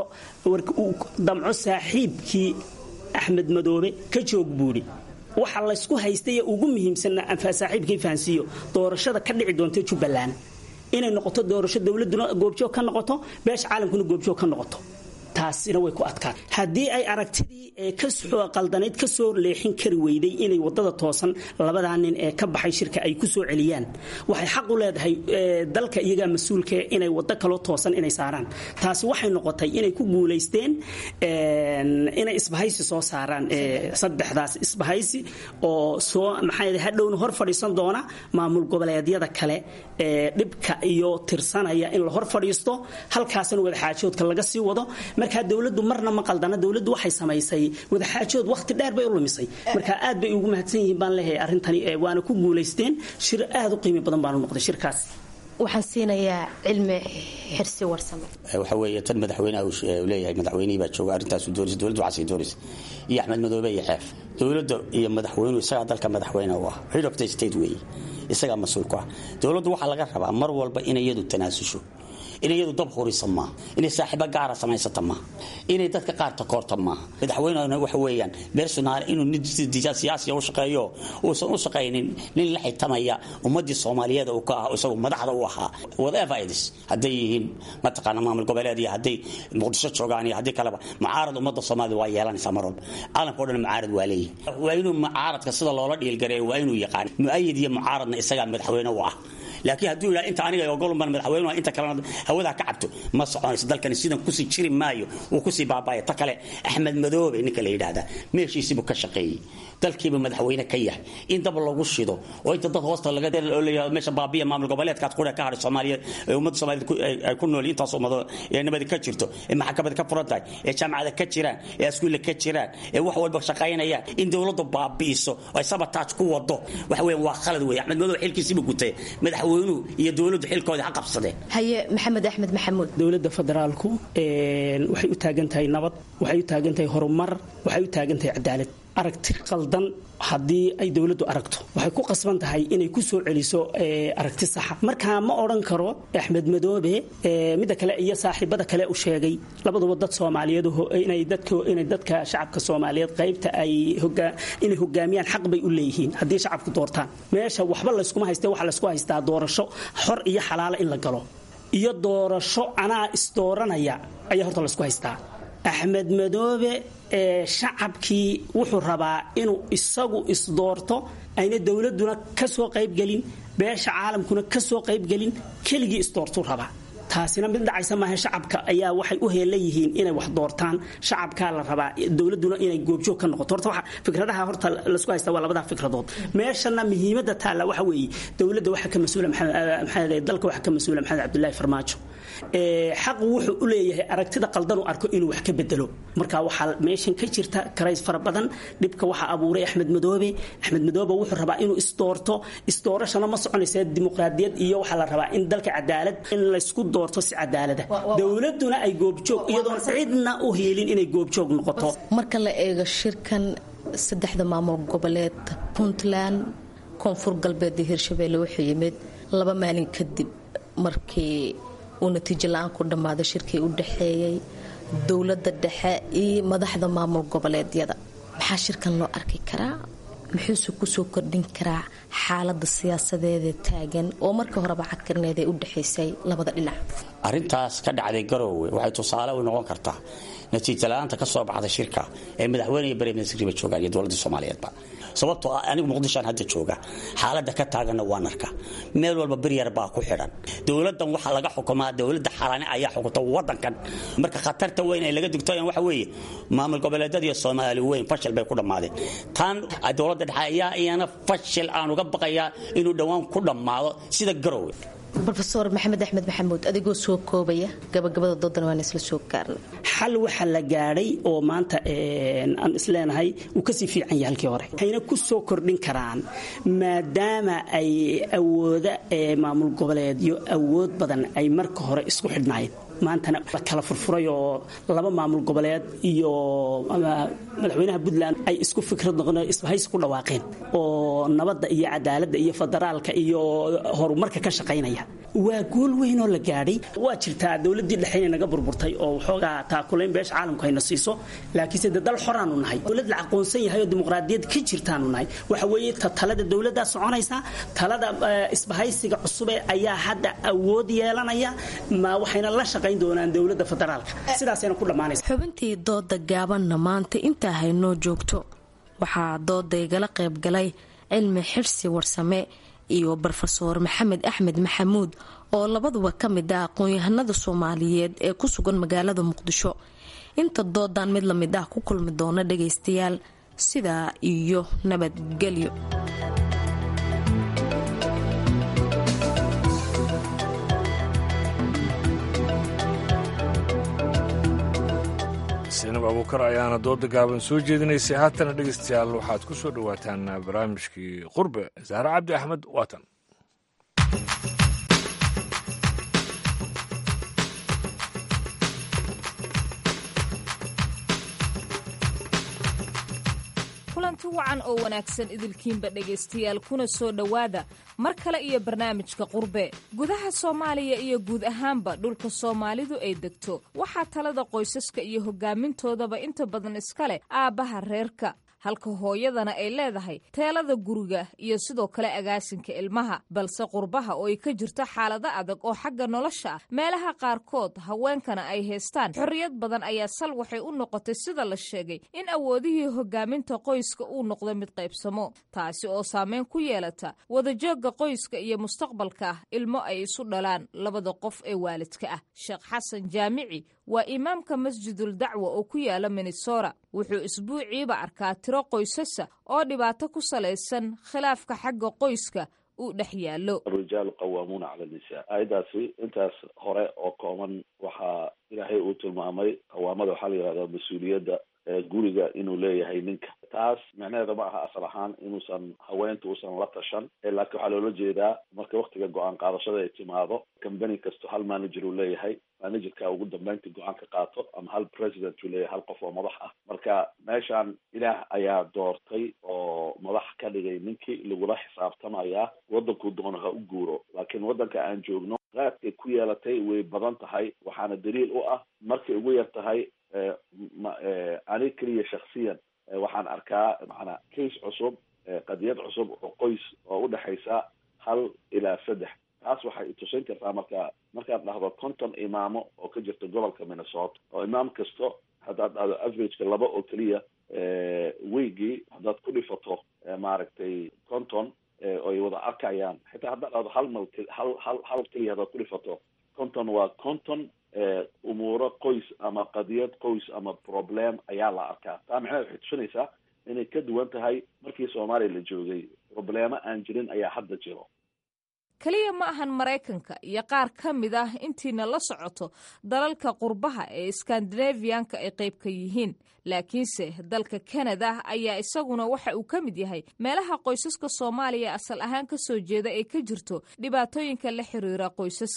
damco saaxiibkii axmed madoobe ka joog buuri waxa laysku haystay ee ugu muhiimsanna saaxiibkii fahansiiyo doorashada ka dhici doonta jubbaland inay noqoto doorasho dowladuna goobjoog ka noqoto beesha caalamkuna goobjoog ka noqoto taasina way ku adkaan haddii ay aragtidii qaldanayd ka soo leexin kari weyday inay wadada toosan labadaa nin ee ka baxay shirka ay ku soo celiyaan waxay xaq u leedahay dalka iyagaa mas-uulka inay wado kaloo toosan inay saaraan taasi waxay noqotay inay ku guulaysteen inay isbahaysi soo saaraan saddexdaas isbahaysi oo soo maxaa hadhowna hor fadhiisan doona maamul goboleedyada kale ee dhibka iyo tirsanaya in la hor fadhiisto halkaasna wadaxaajoodka laga sii wado markaa dowladdu marna ma qaldana dowladdu waxay samaysay wadaxaajood wakhti dheer bay u lumisay marka aad bay ugu mahadsan yihiin baan leeyahay arrintani waana ku guulaysteen shir aad u qiimi badan baanu noqday shirkaas waxaan siinayaa cilmi xirsi warsame waxa weeye tan madaxweynaha uu leeyahay madaxweynihii baa jooga arrintaasu doonaysa dowladdu waxaasay doonaysa iyo axmed madoobe iyo xeef dowladda iyo madaxweynuhu isagaa dalka madaxweyne u ah head of the state weeye isagaa mas-uul ku ah dowladdu waxaa laga rabaa mar walba inay iyadu tanaasusho inay iyadu dab hurisa maaha inay saaxiibo gaara samaysata maaha inay dadka qaar takoorta maaha madaxweynehuna waxa weeyaan bersonal inuu nin siyaasiya u shaqeeyo uusan u shaqaynin nin la xitamaya ummadii soomaaliyeed uu ka ah isagu madaxda u ahaa whatever it is hadday yihiin mataqaana maamul goboleed iyo hadday muqdisho joogaan iyo haddii kaleba mucaarad ummadda soomaalida waa yeelanaysaa mar walba caalamka o dhan mucaarad waa leeyahay waa inuu mucaaradka sida loola dhiilgareeyo waa inuu yaqaan mu'ayid iyo mucaaradna isagaa madaxweyne u ah laakiin hadduu yidhaha inta aniga ogolunban madaxweynuha inta kalena hawadaa ka cabto ma soconayso dalkani sidan kusii jiri maayo wuu kusii baabaya ta kale axmed madoobe ninka la yidhaahdaa meeshiisiibuu ka shaqeeyey dalkiiba madaxweyne ka yahay in dab lagu shido oo inta dad hoosta laga leeyahay meesha baabiya maamul goboleedkaad qura ka hadhay soomaaliyeed ee ummadda soomaaliyeed ay ku nool intaas ummado ee nabadi ka jirto ee maxkamada ka furan tahay ee jaamacada ka jiraan ee askuulla ka jiraan ee wax walba shaqaynayaan in dowladdu baabi'iso ay sabataaj ku wado waxa weeyaan waa khalad weeye axmed madoobe xilkiisiibuu gutay madaxweynuhu iyo dowladdu xilkoodii ha qabsadeen haye maxamed axmed maxamuud dowladda federaalku waxay u taagan tahay nabad waxay u taagan tahay horumar waxay u taagan tahay cadaalad aragti qaldan haddii ay dowladdu aragto waxay ku qasban tahay inay ku soo celiso aragti saxa markaa ma odhan karo axmed madoobe midda kale iyo saaxiibada kale u sheegay labaduba dad soomaaliyeed inay dadka shacabka soomaaliyeed qaybta ay inay hogaamiyaan xaq bay u leeyihiin haddii shacabku doortaan meesha waxba layskuma hayste waxa laysku haystaa doorasho xor iyo xalaala in la galo iyo doorasho anaa isdooranaya ayaa horta laysku haystaa axmed madoobe ee shacabkii wuxuu rabaa inuu isagu isdoorto ayna dowladuna ka soo qaybgelin beesha caalamkuna ka soo qaybgelin keligii isdoortuu rabaa taasina mid dhacaysa maaha shacabka ayaa waxay u heelan yihiin inay wax doortaan shacabkaa la rabaa dowladuna inay goobjoog ka noqoto horta waxa fikradaha horta laisku haysta waa labadaa fikradood meeshana muhiimadda taalla waxa weeye dowladda waxa ka mas-uula maxamed dalka waxa ka mas-uula maxamed cabdullaahi farmaajo xaqu wuxuu u leeyahay aragtida qaldan u arko inuu wax ka bedelo marka waxaa meeshan ka jirta karays fara badan dhibka waxaa abuuray axmed madoobe axmed madoobe wuxuu rabaa inuu isdoorto isdoorashana ma soconaysa dimuqraadiyad iyo waxaa la rabaa in dalka cadaalad in laysku doorto si cadaalada dowladuna ay goobjoog iyadoon cidna u hiilin inay goobjoog noqoto marka la eego shirkan saddexda maamul goboleed puntland koonfur galbeed iyo hirshabeelle wuxuu yimid laba maalin kadib markii uu natiijo la-aan ku dhammaaday shirkii u dhexeeyey dowladda dhexe iyo madaxda maamul goboleedyada maxaa shirkan loo arki karaa muxuuse kusoo kordhin karaa xaalada siyaasadeeda taagan oo markii horeba cadkarneed ee u dhexaysay labada dhinac arrintaas ka dhacday garoowe waxay tusaale u noqon kartaa natiija la-aanta ka soo baxda shirka ee madaxweyne iyo bareministriba joogaan iyo dowladda soomaaliyeedba sababtoo ah anigu muqdishoan hadda jooga xaaladda ka taaganna waan arka meel walba beryar baa ku xidhan dowladdan waxaa laga xukumaa dowladda xaalaane ayaa xukunta wadankan marka khatarta weyn ay laga digtoyan waxa weeye maamul goboleedyada iyo soomaali weyn fashil bay ku dhammaadeen tan dowladda dhexe ayaa iyana fashil aan uga baqayaa inuu dhowaan ku dhammaado sida garowe rofeor maxamed axmed maxamuud adigoo soo koobaya gabagabada doodan waan isla soo gaarna xal waxaa la gaadhay oo maanta aan isleenahay uu kasii fiican yahay halkii hore waxayna ku soo kordhin karaan maadaama ay awooda maamul goboleedyo awood badan ay marka hore isku xidhnaayeen maantana la kala furfuray oo laba maamul goboleed iyo madaxweynaha puntland ay isku fikrad noqon isbahaysi ku dhawaaqeen oo nabadda iyo cadaaladda iyo federaalka iyo horumarka ka shaqaynaya waa guul weyn oo la gaadhay waa jirtaa dowladdii dhexe inay naga burburtay oo waxoogaa taakulayn beesha caalamku hayna siiso laakiinse de dal xoraanu nahay dowlad la aqoonsan yahay oo dimuqraadiyad ka jirtaanu nahay waxa weeye ta talada dowladdaa soconaysa talada isbahaysiga cusube ayaa hadda awood yeelanaya ma waxayna la shaqayn doonaan dowladda federaalka sidaasayna ku dhammaanaysa xubintii dooda gaabanna maanta intaa haynoo joogto waxaa dooda igala qaybgalay cilmi xirsi warsame iyo rofeor maxamed axmed maxamuud oo labaduba ka mid ah aqoon-yahanada soomaaliyeed ee ku sugan magaalada muqdisho inta doodan mid la mid ah ku kulmi doona dhagaystayaal sidaa iyo nabadgelyo sinab abuukar ayaana dooda gaaban soo jeedinaysay haatana dhegaystayaal waxaad ku soo dhowaataan barnaamijkii qurbe saare cabdi axmed waatan kulanti wacan oo wanaagsan idilkiinba dhegaystayaal kuna soo dhowaada mar kale iyo barnaamijka qurbe gudaha soomaaliya iyo guud ahaanba dhulka soomaalidu ay degto waxaa talada qoysaska iyo hogaamintoodaba inta badan iska leh aabbaha reerka halka hooyadana ay leedahay teelada guriga iyo sidoo kale agaasinka ilmaha balse qurbaha oo ay ka jirto xaalado adag oo xagga nolosha ah meelaha qaarkood haweenkana ay haystaan xorriyad badan ayaa sal waxay u noqotay sida la sheegay in awoodihii hogaaminta qoyska uu noqdo mid qaybsamo taasi oo saameyn ku yeelata wadajoogga qoyska iyo mustaqbalka ah ilmo ay isu dhalaan labada qof ee waalidka ah sheekh xasan jaamici waa imaamka masjidul dacwa oo ku yaala minnesora wuxuu isbuuciiba arkaa tiro qoysasa oo dhibaato ku salaysan khilaafka xagga qoyska uu dhex yaallo arijaalu qawaamuuna cala nisaa aayaddaasi intaas hore oo kooban waxaa ilaahay uu tilmaamay qawaamada waxaa la yihahdaa mas-uuliyadda guriga inuu leeyahay ninka taas micnaheeda ma aha asal ahaan inuusan haweenta uusan la tashan laakiin waxaa loola jeedaa marka waktiga go-aan qaadashada ay timaado combany kasto hal manager uu leeyahay managerka ugu dambeynta go-aan ka qaato ama hal president uu leeyahay hal qof oo madax ah marka meeshaan ilaah ayaa doortay oo madax ka dhigay ninkii lagula xisaabtamayaa wadankuu doono ha u guuro laakiin wadanka aan joogno qaadkay ku yeelatay way badan tahay waxaana daliil u ah markay ugu yar tahay ani keliya shaksiyan waxaan arkaa macnaa case cusub qadiyad cusub oo qoys oo udhexaysa hal ilaa saddex taas waxay itusin kartaa marka markaad dhahdo konton imaamo oo ka jirta gobolka minnesota oo imaam kasto haddaad dhahdo averageka laba oo keliya weygii haddaad ku dhifato maaragtay konton oy wada arkayaan xitaa haddaad dhahdo hal mal hal hal hal keliya haddaad ku dhifato konton waa konton umuuro qoys ama qadiyad qoys ama problem ayaa la arkaa taa macnaheed waxay tusinaysaa inay ka duwan tahay markii soomaaliya la joogay problemo aan jirin ayaa hadda jiro keliya ma ahan maraykanka iyo qaar ka mid ah intiina la socoto dalalka qurbaha ee skandinafiyanka ay qayb ka yihiin laakiinse dalka kanada ayaa isaguna waxa uu ka mid yahay meelaha qoysaska soomaaliya asal ahaan ka soo jeeda ee ka jirto dhibaatooyinka la xiriira qoysaska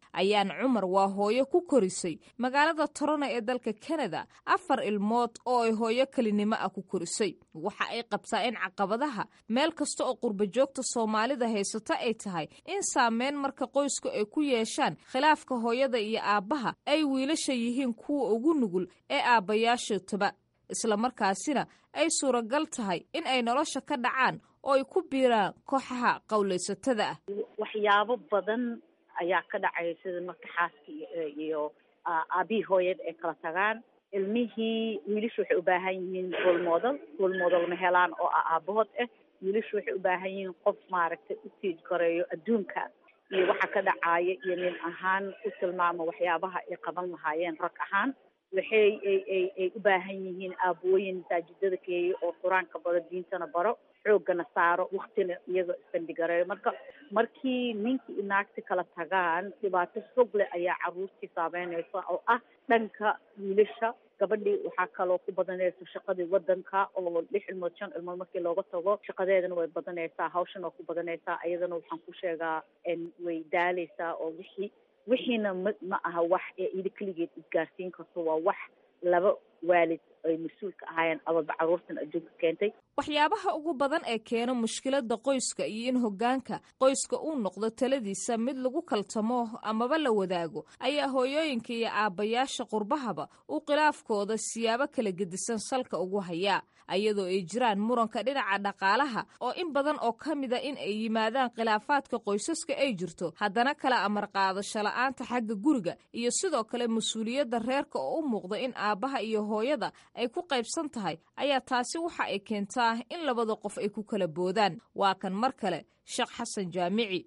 ayaan cumar waa hooyo ku korisay magaalada torona ee dalka kanada afar ilmood oo ay hooyo kelinimo ah ku korisay waxa ay qabtaa in caqabadaha meel kasta oo qurbajoogta soomaalida haysata ay tahay in saameyn marka qoysku ay ku yeeshaan khilaafka hooyada iyo aabbaha ay wiilasha yihiin kuwa ugu nugul ee aabbayaashootaba islamarkaasina ay suuragal tahay in ay nolosha ka dhacaan oo ay ku biiraan kooxaha qowlaysatada ah waxyaabo badan ayaa ka dhacaya sida marka xaaska iyo aabihii hooyada ay kala tagaan ilmihii wiilashu waxay u baahan yihiin role model role model ma helaan oo ah aabahood ah wiilashu waxay u baahan yihiin qof maaragtay u tiij gareeyo adduunka iyo waxa ka dhacaya iyo nin ahaan u tilmaamo waxyaabaha ay qaban lahaayeen rag ahaan waxay ay ay ay u baahan yihiin aabooyin masaajidada keeya oo qur-aanka baro diintana baro xoogana saaro waktina iyaga isbandhigareeyo marka markii ninkii i naagti kala tagaan dhibaato fog leh ayaa caruurtii saameynaysa oo ah dhanka wiilasha gabadhii waxaa kaloo ku badanaysa shaqadii wadanka oo lix ilmood shan ilmood markii looga tago shaqadeedana way badanaysaa hawshan oo ku badanaysaa iyadana waxaan ku sheegaa way daaleysaa oo wixii wixiina ma ma aha wax ee ida keligeed isgaarsiin karto waa wax laba waalid ay mas-uulka ahaayeen ababa caruurtan adduunka keentay waxyaabaha ugu badan ee keena mushkilada qoyska iyo in hoggaanka qoyska uu noqdo taladiisa mid lagu kaltamo amaba la wadaago ayaa hooyooyinka iyo aabbayaasha qurbahaba uu khilaafkooda siyaabo kala gedisan salka ugu hayaa ayadoo ay jiraan muranka dhinaca dhaqaalaha oo in badan oo ka mida in ay yimaadaan khilaafaadka qoysaska ay jirto haddana kala amar qaadasho la-aanta xagga guriga iyo sidoo kale mas-uuliyadda reerka oo u muuqda in aabbaha iyo hooyada ay ku qaybsan tahay ayaa taasi waxa ay keentaa in labada qof ay ku kala boodaan waa kan mar kale sheekh xasan jaamici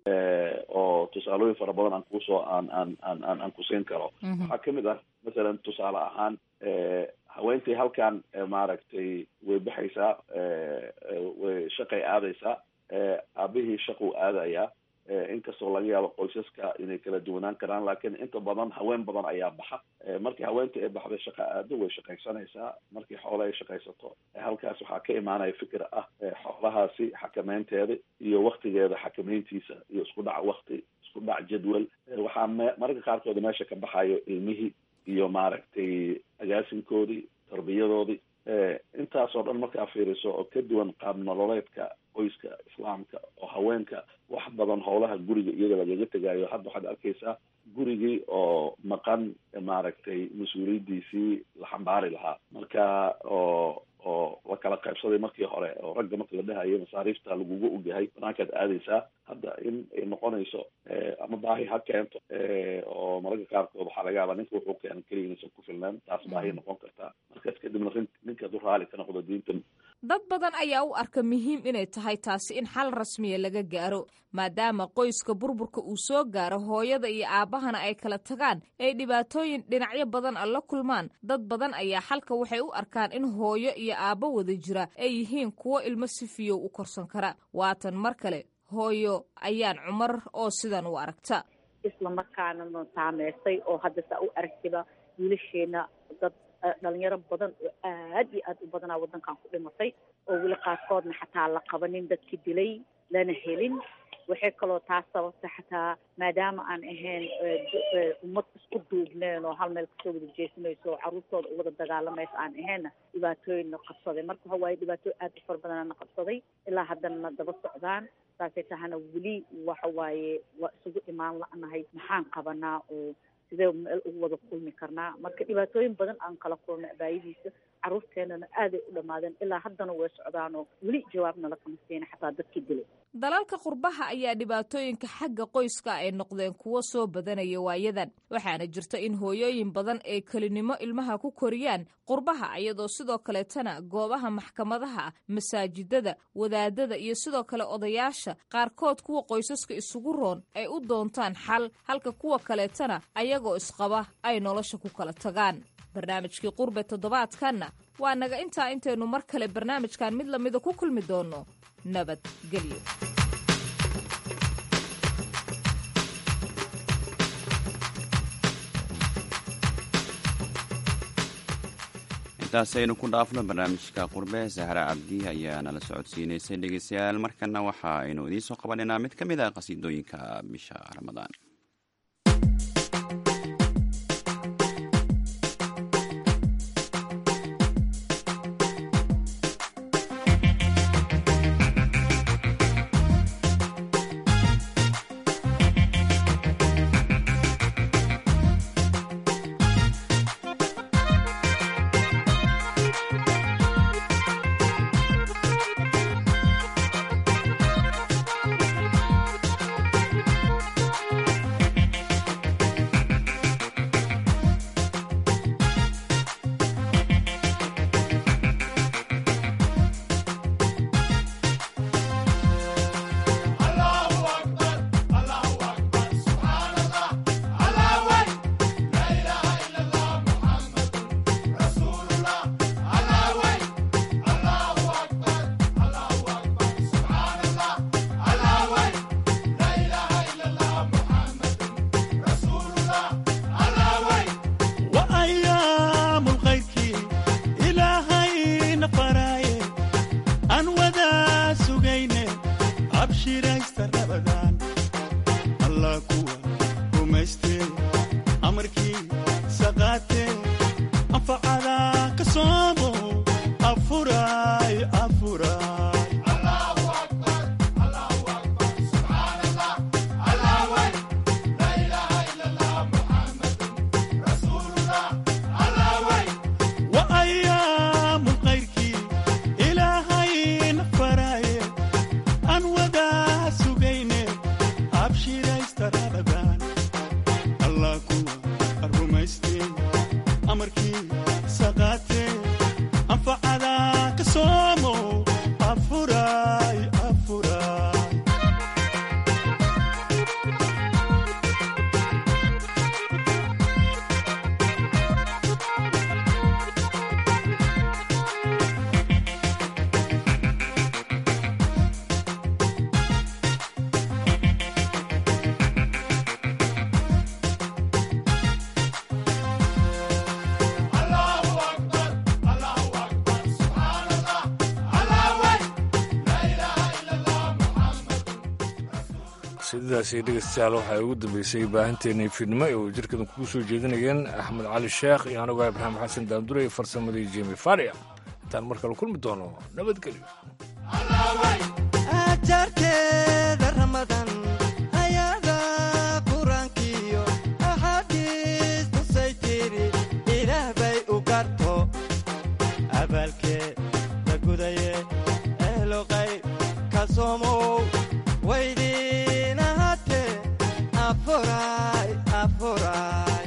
oo tusaalooyin fara badan aan kusoo aan aan aan aan aan kusiin karo waxaa kamid ah masalan tusaale ahaan haweentii halkan maaragtay way baxaysaa way shaqay aadaysaa aabihii shaquu aadayaa inkastoo laga yaabo qoysaska inay kala duwanaan karaan laakiin inta badan haween badan ayaa baxa markii haweentii ay baxday shaqa aado way shaqaysanaysaa markii xoole ay shaqaysato halkaas waxaa ka imaanaya fikir ah xoolahaasi xakameynteeda iyo waktigeeda xakameyntiisa iyo isku dhac wakti isku dhac jadwal waxaa me mararka qaarkood meesha ka baxayo ilmihii iyo maaragtay agaasinkoodii tarbiyadoodii intaasoo dhan markaa fiiriso oo ka duwan qaab nololeedka qoyska islaamka oo haweenka wax badan howlaha guriga iyaga lagaga tegaayo hadda waxaad arkaysaa gurigii oo maqan maaragtay mas-uuliyaddiisii la xambaari lahaa marka oo oo la kala qaybsaday markii hore oo ragga marka la dhahayo masaariifta laguga ogyahay banaankaad aadaysaa hadda in ay noqonayso ama baahi ha keento oo mararka qaarkood waxaa laga yaabaa ninka wuxuu keenan keliya inaysan ku filnaan taas baahi noqon kartaa markaas kadibna ninka hadduu raali ka noqdo diintan dad badan ayaa u arka muhiim inay tahay taasi in xal rasmiya laga gaaro maadaama qoyska burburka uu soo gaaro hooyada iyo aabbahana ay kala tagaan ay dhibaatooyin dhinacyo badan a la kulmaan dad badan ayaa xalka waxay u arkaan in hooyo iyo aabbo wada jira ay yihiin kuwo ilmo si fiyow u korsan kara waatan mar kale hooyo ayaan cumar oo sidan u aragta isla markaana na saameysay oo hadda saa u aragtiba wiilasheena dad dhalinyaro badan oo aad iyo aad u badanaa waddankan ku dhimatay oo weli qaarkoodna xataa la qabanin dadki dilay lana helin waxay kaloo taas sababta xataa maadaama aan ahayn ummad isku duubneen oo hal meel kasoo wada jeesanayso oo carruurtooda u wada dagaalamaysa aan ahaynna dhibaatooyinna qabsaday marka waxa waaye dhibaatooyin aad u fara badanana qabsaday ilaa haddana na daba socdaan saasay tahana weli waxa waaye waa isugu imaan la-nahay maxaan qabanaa oo sidee meel ugu wada kulmi karnaa marka dhibaatooyin badan aan kala kulnay abaayadiisa carruurteenana aaday u dhammaadeen ilaa haddana way socdaanoo weli jawaabna lakama siina xataa dadkii dilay dalalka qurbaha ayaa dhibaatooyinka xagga qoyska ay noqdeen kuwo soo badanaya waayadan waxaana jirta in hooyooyin badan ay kelinimo ilmaha ku koriyaan qurbaha iyadoo sidoo kaleetana goobaha maxkamadaha masaajidada wadaadada iyo sidoo kale odayaasha qaarkood kuwa qoysaska isugu roon ay u doontaan xal halka kuwa kaleetana ayagoo isqaba ay nolosha ku kala tagaan barnaamijkii qurbe toddobaadkanna waa naga intaa intaynu mar kale barnaamijkan mid lamida ku kulmi doonno nabadgelyo intaasi aynu ku dhaafno barnaamijka qurbe sahra cabdi ayaa nala socodsiinaysay dhegeystayaal markana waxa aynu idiin soo qabanaynaa mid ka mid a qasiidooyinka bisha ramadaan allah kuwa rumaystee amarkii saqaatee anfacada ka soomo afuray afuray wa ayaamu qayrkii ilaahayna faraaye aan wadaa sugayne abshiraystarabadan allah kuwa rumaystee amarkii saqaatee anfacada ka soomo afuray afuray sidaasi dhegeystayaal waxaa ugu dambeysay baahinteennii fiidnimo ee uu jirkadan kugu soo jeedinayeen axmed cali sheekh iyo anigoo ibraahim xasan daandure iyo farsamadii jemi faria intaan mar kale kulmi doono nabadgelyo ajarkeeda ramadan ayada qur-aankiyo axaadiis tusay tiri ilaah bay u garto abaalkee la gudaye ehloqay ka soomow waydiin ahaatee afuray afuray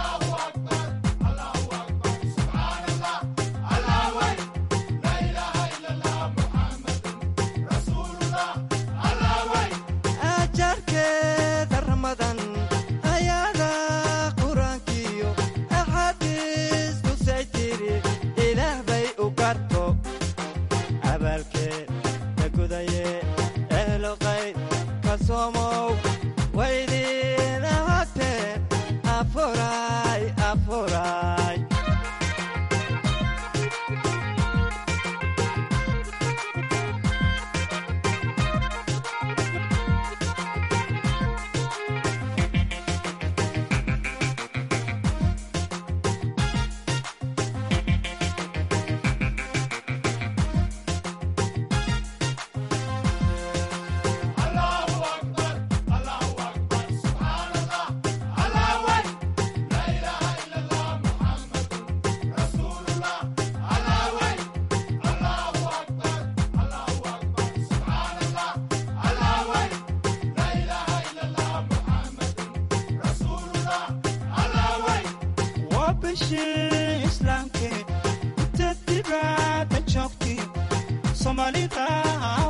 ajarkeeda ramadan ayada qur-aankiyo axaadiis tusay tiri ilaah bay u garto abaalkee la gudaye ehloqay ka soomow waydiin ahaatee afuray afuray waa bishii islaamke inta dibadda joogti soomaalida